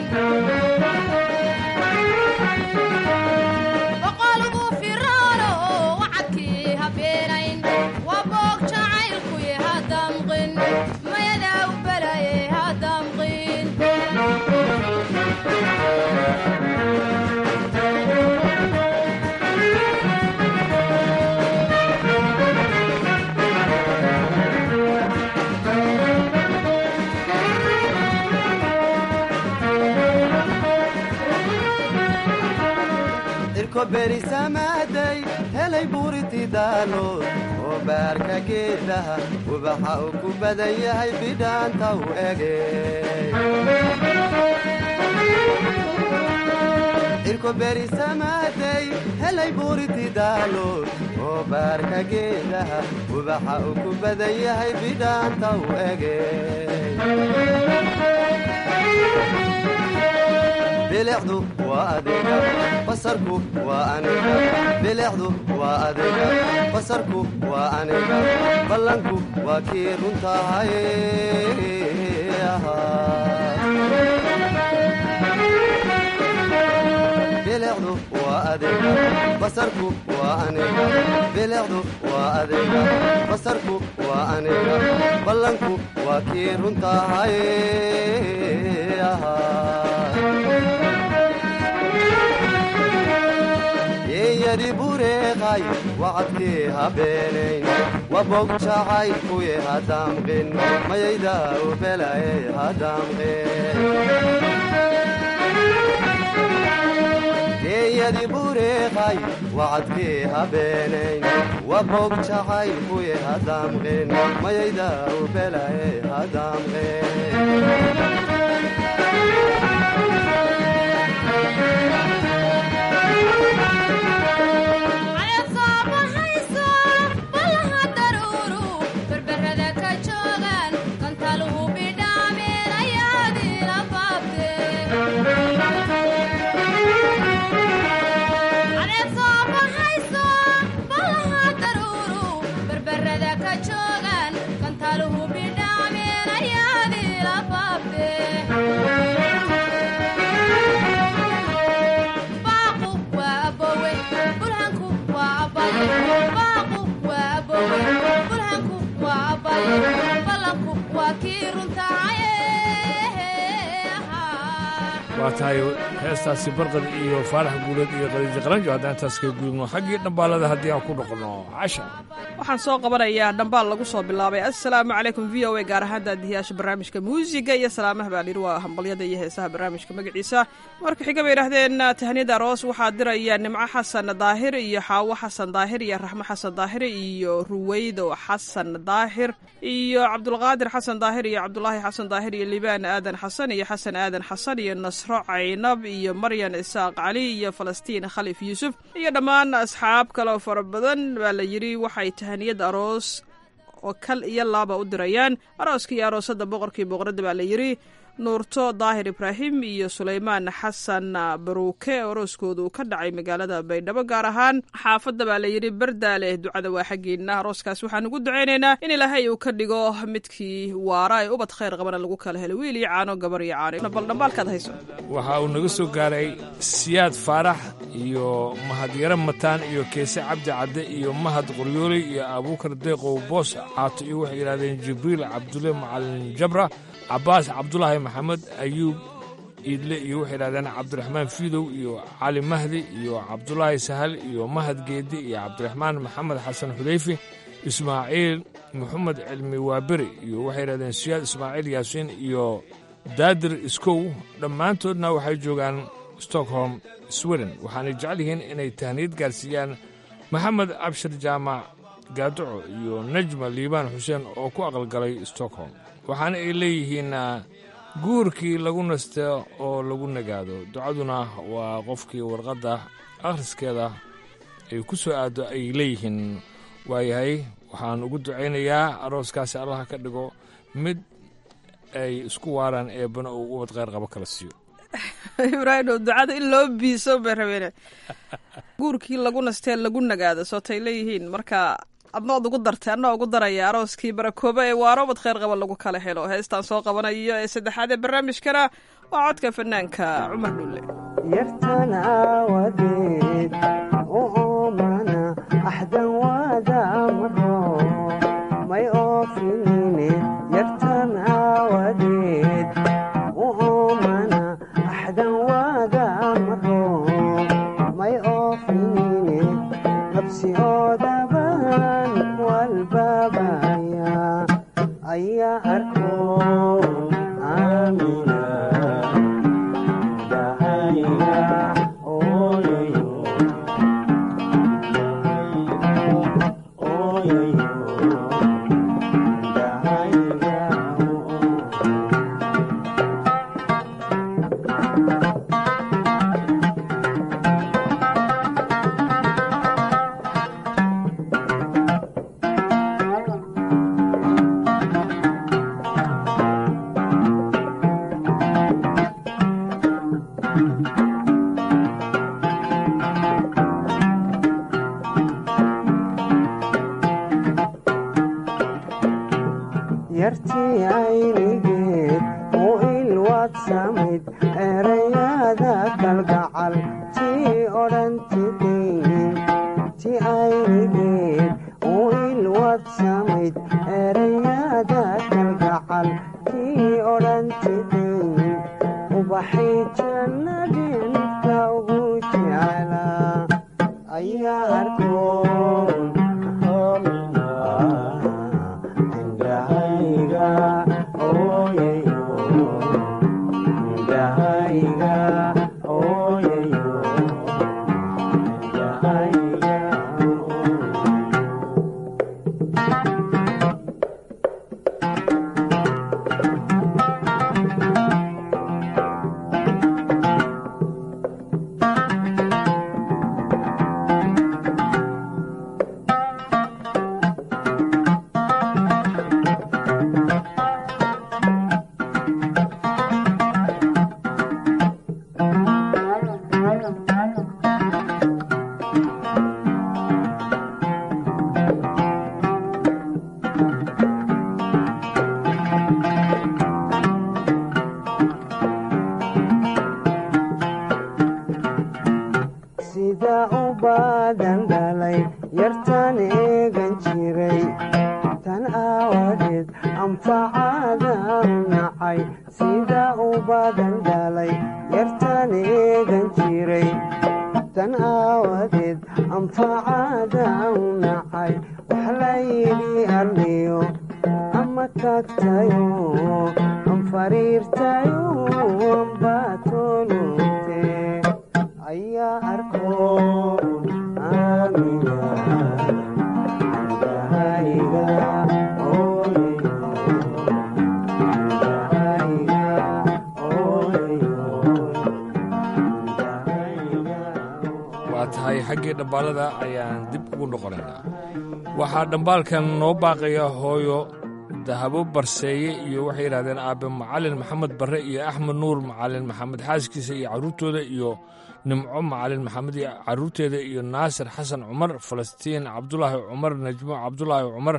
O: boqolku firaano oo wacadkii habeenayn waa boog jacaylkuye hadamqin mayadaa u balaye hadamqin
N: irko berisamaaday helay buuritidaalood oo baarka geedaha ubaxa uu ku badan yahay bidhaanta u ege irko berisamaaday helay buuritidaalood oo baarka geedaha ubaxa uu ku badan yahay bidhaanta u ege bilicdu waa adiga basarku waa aniga bilicdu waa adiga basarku waa aniga ballanku waa kii runtahay bilicdu waa adiga basarku waa aniga bilicdu waa adiga basarku waa aniga ballanku waa kii runtahay yeeyadi bureeqay wacadkii habeenayn wabog jacay kuye hadaamqin mayayda ubelaye hadaamqin geeyadi bureeqay wacadkii habeenayn wabog jacay kuye hadaamqin mayayda ubelaye
O: cayad soo baxayso ballaha daruuru berberada ka joogaan kantaluhu bidhaameen ayaadiila baabte cayad soo baxayso ballaha daruuru berberada ka joogaan kantaluhu bidhaameen ayaadiila baabte
L: waa tahay heestaasi barqad iyo faarax guuleed iyo qadiijo qaranjo haddaan intaas kaga gudubno xaggii dhambaalada haddii aan ku noqono casha
M: waxaan soo qabanayaa dhambaal lagu soo bilaabay assalaamu calaykum v o a gaar ahaan daadihiyaasha barnaamijka muusiga iyo salaamaha baa layidhi waa hambalyada iyo heesaha barnaamijka magaciisa marka xiga bay yidhaahdeen tahniyada aroos waxaa diraya nimco xasan daahir iyo xaawo xasan daahir iyo raxmo xasan daahir iyo ruweydo xasan daahir iyo cabdulqaadir xasan daahir iyo cabdulaahi xasan daahir iyo libaan aadan xasan iyo xasan aadan xasan iyo nasro caynab iyo maryan isaaq cali iyo falastiin khalif yuusuf iyo dhammaan asxaab kaleo fara badan baa la yidhi waxay tahaniyad aroos oo kal iyo laaba u dirayaan arooska iyo aroosada boqorkii boqoradda baa la yidhi nuurto daahir ibraahim iyo sulaymaan xasan baruuke arooskoodu ka dhacay magaalada baydhabo gaar ahaan xaafadda baa la yidhi bardaale ducada waa xaggeena arooskaas waxaan ugu ducaynaynaa in ilaahay uu ka dhigo midkii waara ee ubad khayr qabana lagu kala helo wiil iyo caano gabar iyo caano bal dhambaalkaad hayso
L: waxa uu naga soo gaaray siyaad faarax iyo mahadyaro mataan iyo keese cabdi cadde iyo mahad qoryooley iyo abuukar deeqow boos caato iyo waxay yidhahdeen jibriil cabdulle macalin jabra cabbaas cabdulaahi maxamed ayuub iidle iyo waxay yidhahdeen cabdiraxmaan fiidow iyo cali mahdi iyo cabdulaahi sahal iyo mahad geedi iyo cabdiraxmaan maxamed xasan xudayfi ismaaciil maxamed cilmi waaberi iyo waxay yidhahdeen siyaad ismaaciil yaasiin iyo daadir iskow dhammaantoodna waxay joogaan stockholm sweden waxaanay jecel yihiin inay tahniyad gaarsiiyaan maxamed abshir jaamac gaaduco iyo najma liibaan xuseen oo ku aqalgalay stockholm waxaana ay leeyihiin guurkii lagu nasto oo lagu nagaado ducaduna waa qofkii warqadda akhriskeeda ay ku soo aaddo ay leeyihiin waayahay waxaan ugu ducaynayaa arooskaasi allaha ka dhigo mid ay isku waaraan eebbana uu ubad kheyr qabo kala siiyo
M: ibraahim ducada in loo biiso bay rabeene guurkii lagu nastee lagu nagaado sootay leeyihiin marka adnood ugu dartay anoo ugu daraya arooskii barakooba ee waarobad kheyr qaba lagu kala helo heestaan soo qabanayo ee saddexaad ee barnaamijkana waa codka fanaanka cumar dhulle
P: yartan aawadeed u oomana axdan waada maro may oofinine yartan aawadeed u oomana axdan waada maro may oofinine nabsi oodaban walbabaya ayaa arkoon aamina dahayga ooyayo ooyayo dahayga yartii aynigeed u ilwaad samayd erayada kalgacal tii odhantidayn ti aynigeed u ilwaad samayd erayada kalgacal tii odhantidayn ubaxay jannadinka ugu jeclaa ayaa arkoon homina indhahayga ooyayo indhahayga ooyayo indhahayga anfacaada nacay sida u badan dhalay yartan eegan jiray tan aawadeed anfacaada nacay wax layidhi arliyo ama tagtayo anfariirtayo ambaatolute ayaa arko aamina indahayga
L: waa tahay xaggii dhambaalada ayaan dib ugu noqonaynaa waxaa dhambaalkan noo baaqaya hooyo dahabo barseeye iyo waxay yidhahdeen aabe macalin maxamed barre iyo axmed nuur macalin maxamed xaaskiisa iyo carruurtooda iyo nimco macalin maxamed iyo carruurteeda iyo naasir xasan cumar falastiin cabdulaahi cumar najmo cabdulaahi cumar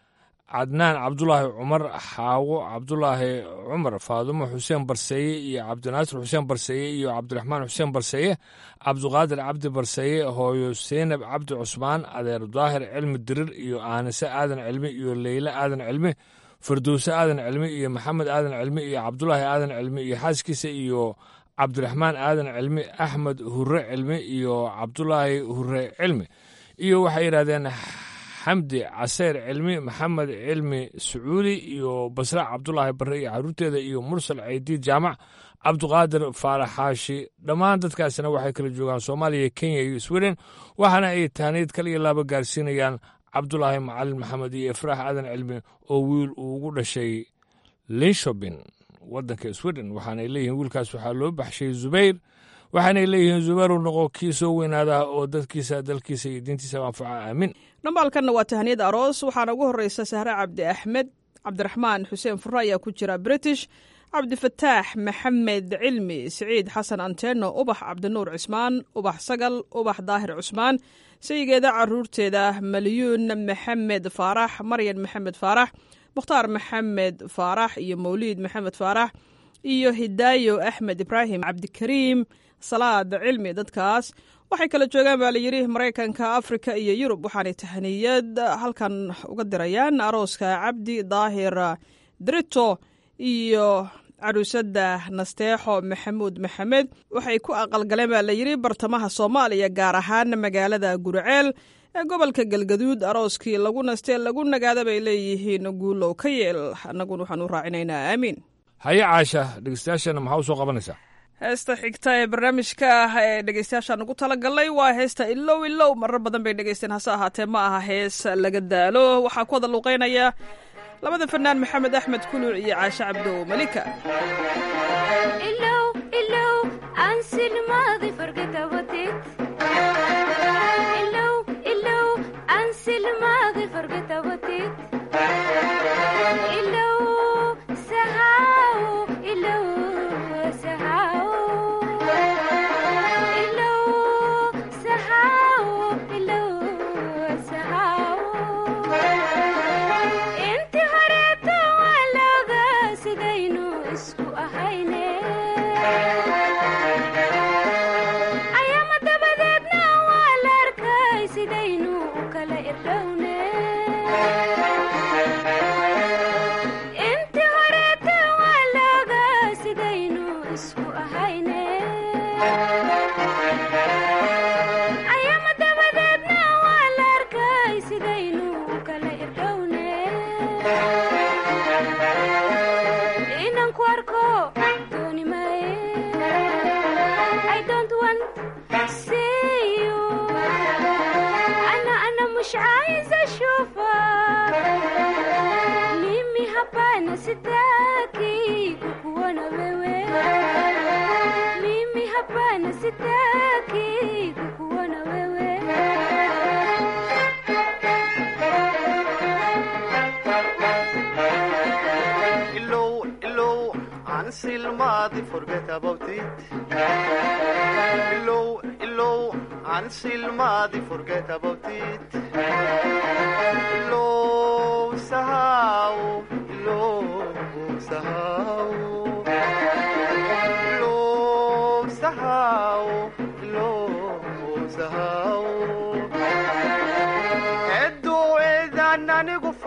L: cadnaan cabdulaahi cumar xaawo cabdulaahi cumar faadumo xuseen barseeye iyo cabdinaasir xuseen barseeye iyo cabdiraxmaan xuseen barseeye cabduqaadir cabdi barseeye hooyo seynab cabdi cusmaan adeer daahir cilmi dirir iyo aanise aadan cilmi iyo leyle aadan cilmi firdowse aadan cilmi iyo maxamed aadan cilmi iyo cabdulaahi aadan cilmi iyo xaaskiisa iyo cabdiraxmaan aadan cilmi axmed hure cilmi iyo cabdulaahi hure cilmi iyo waxay yidhahdeen xamdi caseyr cilmi maxamed cilmi sacuudi iyo basra cabdulaahi barre iyo carruurteeda iyo mursal ceydiid jaamac cabduqaadir faaraxaashi dhammaan dadkaasina waxay kala joogaan soomaaliya kenya iyo sweden waxaana ay taaniid kal iyo laaba gaarsiinayaan cabdulaahi macalin maxamed iyo ifraax aadan cilmi oo wiil uu ugu dhashay linshobin waddanka sweden waxaanay leeyihiin wiilkaas waxaa loo baxshay zubayr waxaanay leeyihiin zubayru noqo kii soo weynaada oo dadkiisa dalkiisa iyo diintiisa anfaca aamin
M: dhambaalkanna waa tahaniyad aroos waxaana ugu horreysa sahre cabdi axmed cabdiraxmaan xuseen furre ayaa ku jira british cabdifataax maxamed cilmi siciid xasan anteno ubax cabdinuur cismaan ubax sagal ubax daahir cusmaan sayigeeda caruurteeda malyuun maxamed faarax maryan maxamed faarax mukhtaar maxamed faarax iyo mawliid maxamed faarax iyo hidaayo axmed ibraahim cabdikariim salaad cilmi dadkaas waxay kala joogaan baa layidhi maraykanka afrika iyo yurub waxaanay tahaniyad halkan uga dirayaan arooska cabdi daahir drito iyo caruusada nasteexo maxamuud maxamed waxay ku aqalgaleen baa layidhi bartamaha soomaaliya gaar ahaan magaalada guriceel ee gobolka galgaduud arooskii lagu nastee lagu nagaada bay leeyihiin guulow ka yeel annaguna waxaan u raacinaynaa aamiin
L: haye caasha dhegeystayaashana maxaa u soo qabanaysaa
M: heesta xigta ee barnaamijka ah ee dhegeystayaashaan ugu talagalnay waa heesta ilow ilow marar badan bay dhegeysteen hase ahaatee ma aha hees laga daalo waxaa ku wada luuqeynaya labada fanaan maxamed axmed kuluc iyo caashe cabdow malika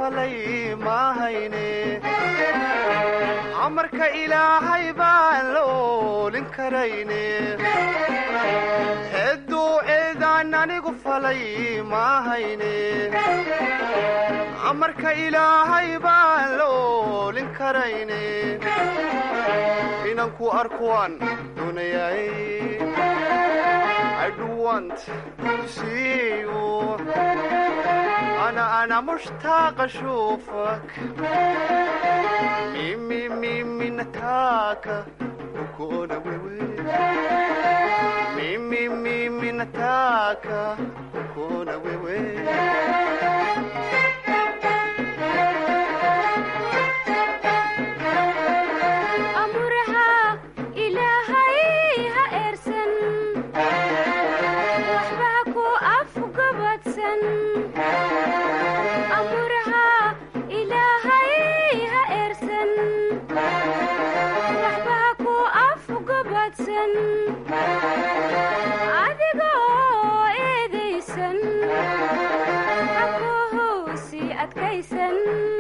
Q: falay maahayne amarka ilaahay baan la oolin karayne hedduu eedaan anigu falay maahayne amarka ilaahay baan la oolin karayne inanku arkuwaan doonayay I do want to see you أنا أنا مشتاق أشوفك ميمي ميمي نتاكا وكونا ويوي ميمي ميمي نتاكا وكونا ويوي
O: amuraha ilaahay ha eersan waxba ku afgabadsan amuraha ilaahay ha eersan waxba ku afgabadsan adigoo eedaysan hakuhoosi adkaysan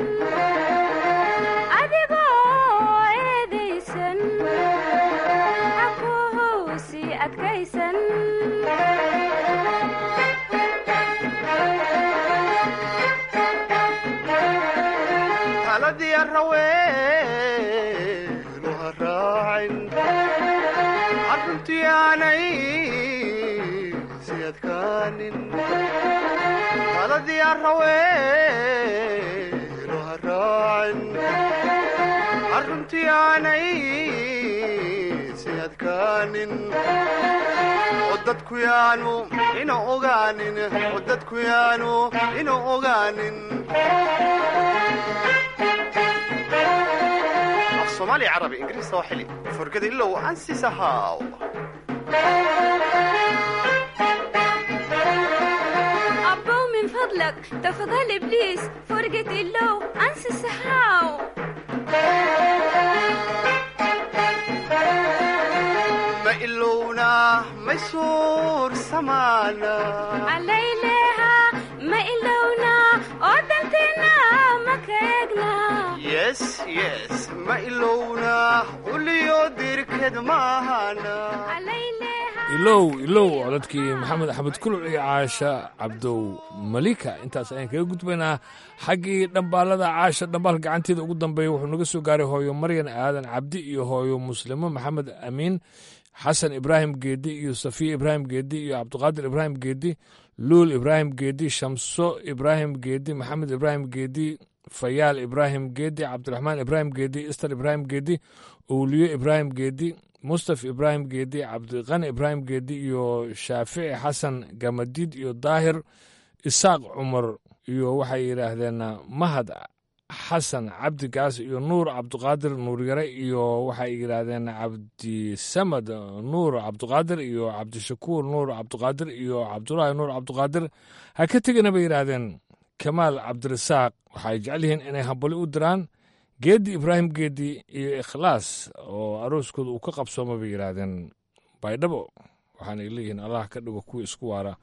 O: adigoo eedaysan hakuhoosi adkaysan
Q: taladii araweenu ha raacin arruntii aanay si adkaanin taladii araweenu ha raacin arruntii aanay si adkaanin oo dadku yaanu ina ogaanin oo dadku yaanu ina ogaanin af soomaali carabi ingiriis sooxili furgada ilow ansisahaw
O: abbow min fadlak tafadhal ibliis forget ilow ansi saxaaw
Q: ma ilowna may suur samaana
O: calayleha ma ilowna oo danteena ma ka eegna
Q: yes yes ma ilowna uliyo dirked maahana
L: ilow ilow codadkii maxamed axmed kuluc iyo caasha cabdow malika intaas ayaan kaga gudbaynaa xaggii dhambaalada caasha dhambaal gacanteeda ugu dambeeya wuxuu naga soo gaaray hooyo maryan aadan cabdi iyo hooyo muslimo maxamed amiin xasan ibraahim geedi iyo safiya ibraahim geedi iyo cabdiqaadir ibraahim geedi luul ibraahim geedi shamso ibraahim geedi maxamed ibraahim geedi fayaal ibraahim geedi cabdiraxmaan ibraahim geedi ister ibraahim geedi owliyo ibraahim geedi mustaf ibraahim geedi cabdiqani ibraahim geedi iyo shaafici xasan gamadiid iyo daahir isaaq cumar iyo waxay yidhaahdeen mahad xasan cabdi gaas iyo nuur cabdiqaadir nuuryare iyo waxay yidhaahdeen cabdisamad nuur cabdiqaadir iyo cabdishakuur nuur cabdiqaadir iyo cabdulaahi nuur cabdiqaadir ha ka tegina bay yidhaahdeen kamaal cabdirasaaq waxay jecel yihiin inay hambali u diraan geedi ibraahim geedi iyo ikhlaas oo arooskooda uu ka qabsooma bay yidhaahdeen baydhabo waxaanay leeyihiin allah ka dhigo kuwa isku waara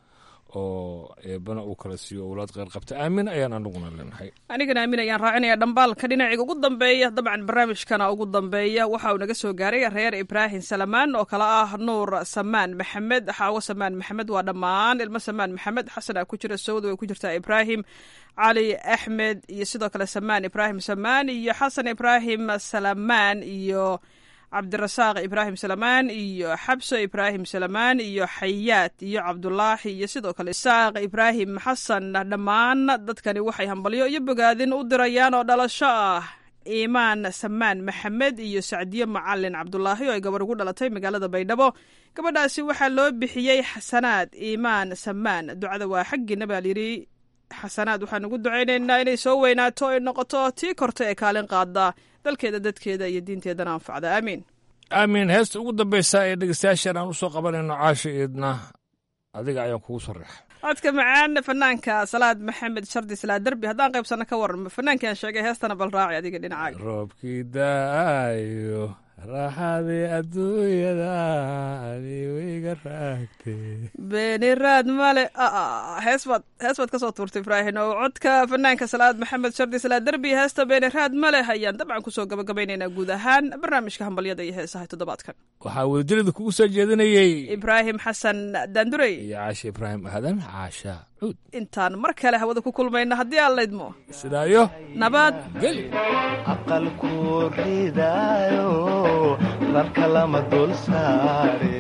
L: oo eebana uu kala siiyo owlaad kheyr qabta aamin ayaan anaguna leenahay
M: anigana aamin ayaan raacinaya dhambaalka dhinaciga ugu dambeeya dabcan barnaamijkana ugu dambeeya waxa uu naga soo gaaray reer ibraahim salamaan oo kale ah nuur samaan maxamed xaawo samaan maxamed waa dhammaan ilmo samaan maxamed xasan aa ku jira sawd way ku jirtaa ibraahim cali axmed iyo sidoo kale samaan ibraahim samaan iyo xasan ibraahim salamaan iyo cabdirasaaq ibraahim salamaan iyo xabso ibraahim salamaan iyo xayaad iyo cabdulaahi iyo sidoo kale isaaq ibraahim xasan dhammaan dadkani waxay hambalyo iyo bogaadin u dirayaan oo dhalasho ah iimaan samaan maxamed iyo sacdiyo macalin cabdulaahi oo ay gabar ugu dhalatay magaalada baydhabo gabadhaasi waxaa loo bixiyey xasanaad iimaan samaan ducada waa xaggiina baa layidhi xasanaad waxaan ugu ducaynaynaa inay soo weynaato ay noqoto tii korta ee kaalin qaada dalkeeda dadkeeda iyo diinteedana anfacda aamiin
L: aamiin heesta ugu dambeysa ee dhegeystayaashan aan u soo qabanayno caasha eedna adiga ayaan kugu sarreexa
M: codka macaan fanaanka salaad maxamed shardi salaa derbi haddaan qaybsano ka waran fanaankaan sheegay heestana bal raaci adiga dhinacaaga
L: roobkii daayo raaxadii adduunyada adiwiga raagtay
M: beeni raad male hees baad hees baad kasoo tuurtay ibraahin oo codka fanaanka salaad maxamed shardi salaad derbi heesta beeni raad male ayaan dabcan kusoo gabagabaynaynaa guud ahaan barnaamijka hambalyada iyo heesaha toddobaadkan
L: waxaa wadajirada kugu soo jeedinayey
M: ibraahim xasan daandurey
L: iyo caashe ibraahim aadan caasha cuud
M: intaan mar kale hawada ku kulmayna haddii aan laydmo
L: sidaayo
M: nabad
L: geli
R: aqalku ridaayo rarka lama dul saare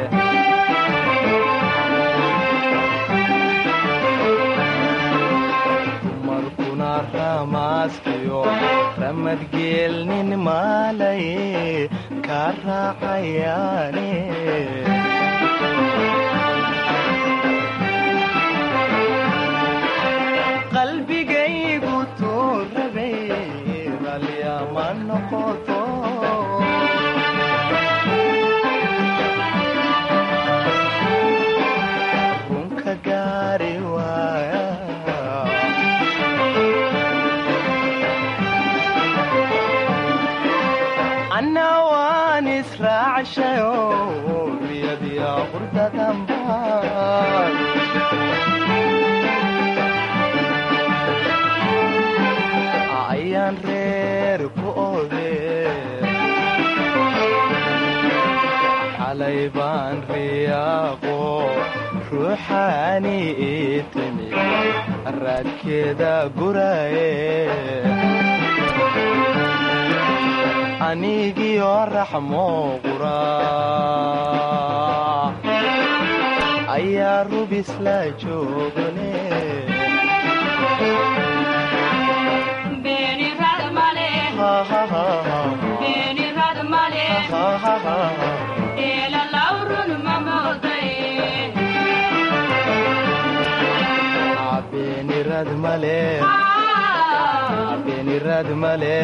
R: dumarkuna ramaaskiyo ramadgeelnin maalaye ka raacayaane qalbigaygu tuu rabay ralyama noqoto runka gaari waaya anna waan israacshayo riyadiya qurdadanbaan ayaan reer ku ode xalay baan riyaaqo ruuxaani ii timi raadkeeda guraye anigiyo raxmo qura ayaa rubis la joogane beenirad male beenirad male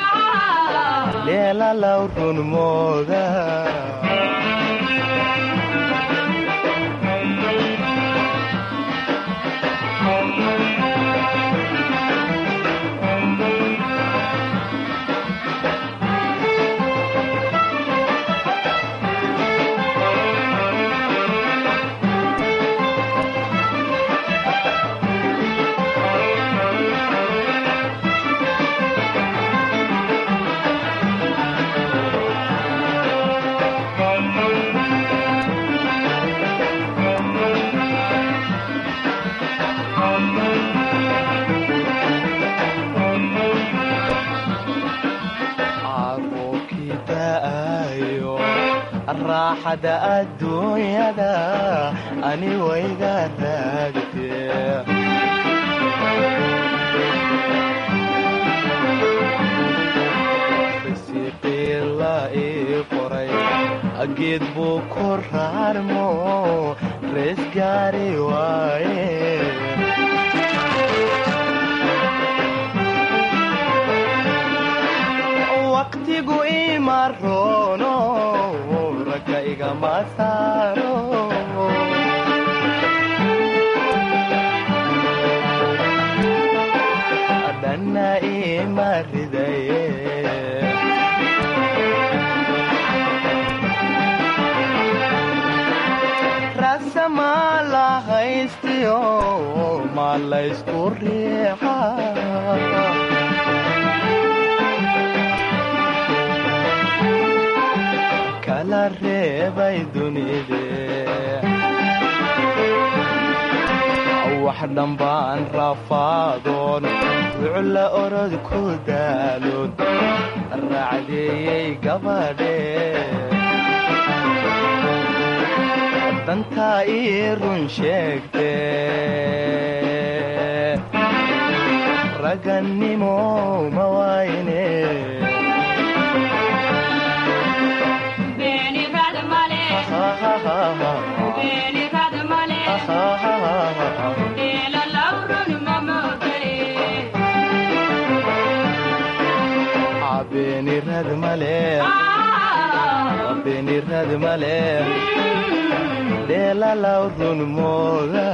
R: leela law run mooda raaxada adduunyada ani wayga raagtee risiiqii la ii qoray geed buu ku raarmo rees gaari waaye waqtigu ima roono ragga igama saaro dhanna ima ridaye rasama la haystiyo ma laysku riixa kala reebay dunide wax dhambaan rafaadoon wucla orod ku daaloon raacdeeyey gabadhe dantaa ii run sheegte ragannimo ma wayne beenirad male beenirad male dheelalaw run mooda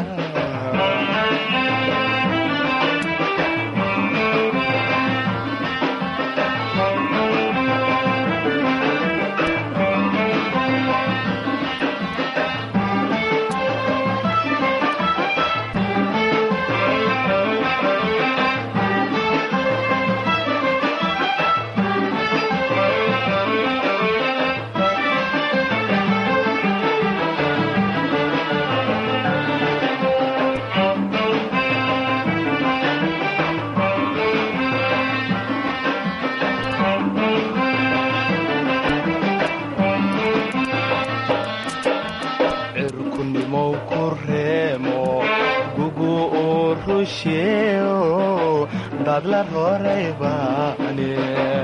R: dad la roray baane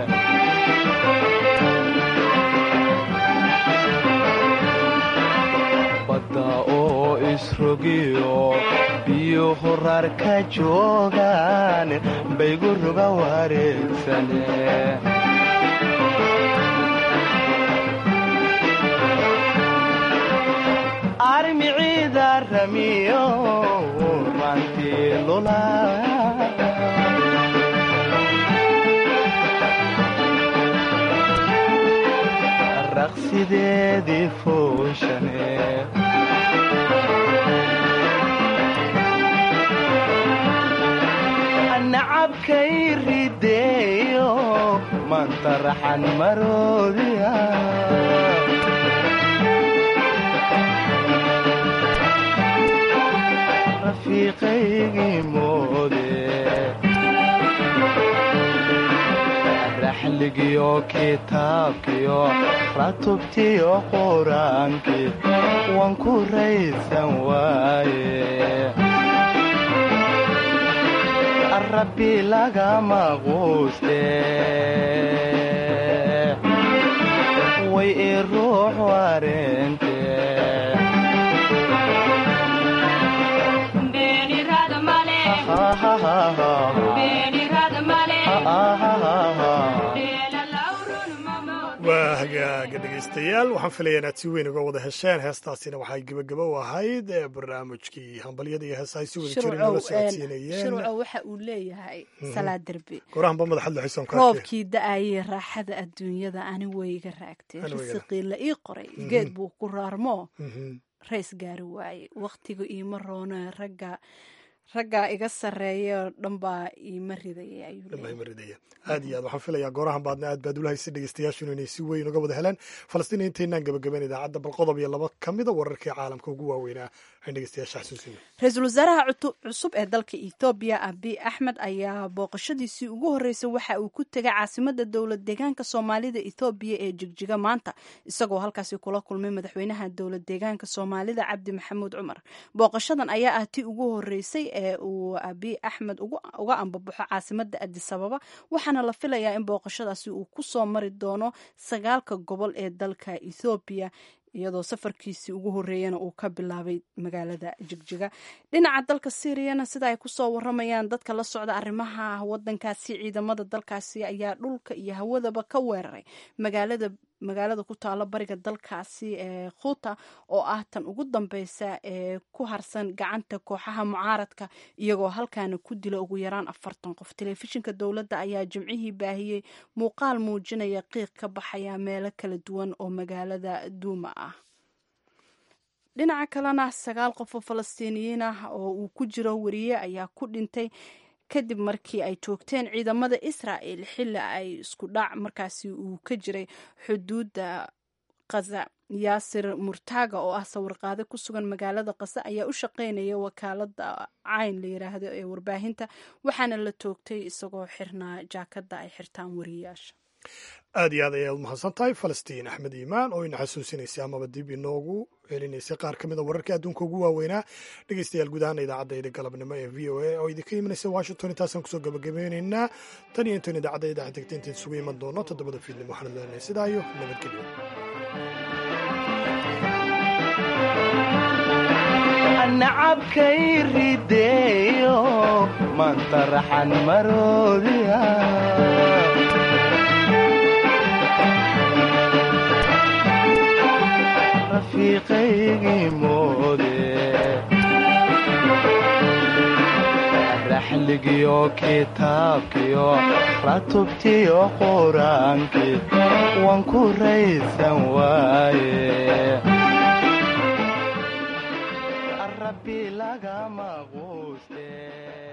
R: badda oo isrogiyo biyo horar ka joogaan baygu ruga wareegsane armiciida ramiyo rantii lula raqsideedii fooshane nacabkay rideeyo maanta raxan maroodiya rafiiqaygii moode raxligiyo kitaabkiyo ratubtiyo quraankii waan ku raysan waaye rabbi lagama quuste way i ruux wareente
B: waa hagaaga dhegaystayaal waxaan filaya inaad si weyn uga wada hesheen heestaasina waxay gebagabo u ahayd ee barnaamijkii hambalyada iyo heesa ay si wada jirin noola socodsiinayeen
A: shirco waxa uu leeyahay salaa derbi
B: gorahanba madaxad laxisoon
A: roobkii da-ayay raaxada adduunyada ani wayga raagtay risiqii la ii qoray geed buu ku raarmoo rays gaari waaye wakhtiga iima roona ragga raggaa iga sarreeya dhan baa iima ridaya
B: dhanbaa ridaya aad iyo aad waxaan filayaa goorahan baadna aad baad ulahaysay dhegeystayaashunu inay si weyn uga wada heleen falastiin intaynaan gabagabayn idaacadda bal qodob iyo laba ka mida wararkii caalamka ugu waaweynaa waxaan dhegeystayaasha xasuusina
A: ra-iisul wasaaraha cusub ee dalka ethoobiya abiy axmed ayaa booqashadiisii ugu horreysay waxa uu ku tegay caasimada dowlad deegaanka soomaalida ethoobiya ee jigjiga maanta isagoo halkaasi kula kulmay madaxweynaha dowlad deegaanka soomaalida cabdi maxamuud cumar booqashadan ayaa ah tii ugu horreysay ee uu abiy axmed uga ambabaxo caasimada adisababa waxaana la filayaa in booqashadaasi uu kusoo mari doono sagaalka gobol ee dalka ethoobiya iyadoo safarkiisii ugu horreeyana uu ka bilaabay magaalada jigjiga dhinaca dalka syriyana sida ay kusoo waramayaan dadka la socda arrimaha wadankaasi ciidamada dalkaasi ayaa dhulka iyo hawadaba ka weeraray magaalada magaalada ku taalo bariga dalkaasi ee khuuta oo ah tan ugu dambeysa ee ku harsan gacanta kooxaha mucaaradka iyagoo halkaana ku dila ugu yaraan afartan qof telefishinka dowladda ayaa jimcihii baahiyey muuqaal muujinaya qiiq ka baxaya meelo kala duwan oo magaalada duuma ah dhinaca kalena sagaal qof oo falastiiniyiin ah oo uu ku jiro wariye ayaa ku dhintay kadib markii ay joogteen ciidamada israa'el xilli ay isku dhac markaasi uu ka jiray xuduudda khaza yaasir murtaaga oo ah sawirqaade ku sugan magaalada khaza ayaa u shaqeynaya wakaalada cayn la yiraahdo ee warbaahinta waxaana la toogtay isagoo xirnaa jaakada ay xirtaan wariyayaasha
B: aad iyo aad ayaad umahadsan tahay falastiin axmed iimaan oo ina xasuusinaysay amaba dib inoogu celinaysay qaar ka mid a wararkii adduunka ugu waaweynaa dhegeystayaal guud ahaan idaacadda galabnimo ee v o a oo idinka imanaysa washington intaasaan kusoo gabagabeynaynaa tan iyo intan idaacadda idaacad degta intayn isugu iman doono toddobada fiidnimo waxaan leenahay sidaa iyo nabadgelyo
R: nacabkay rideeyo maanta raxan maroodiya rafiiqaygii moode raxligiyo kitaabkiyo ratubtiyo quraankii waan ku raysan waaye rabbi lagama quuste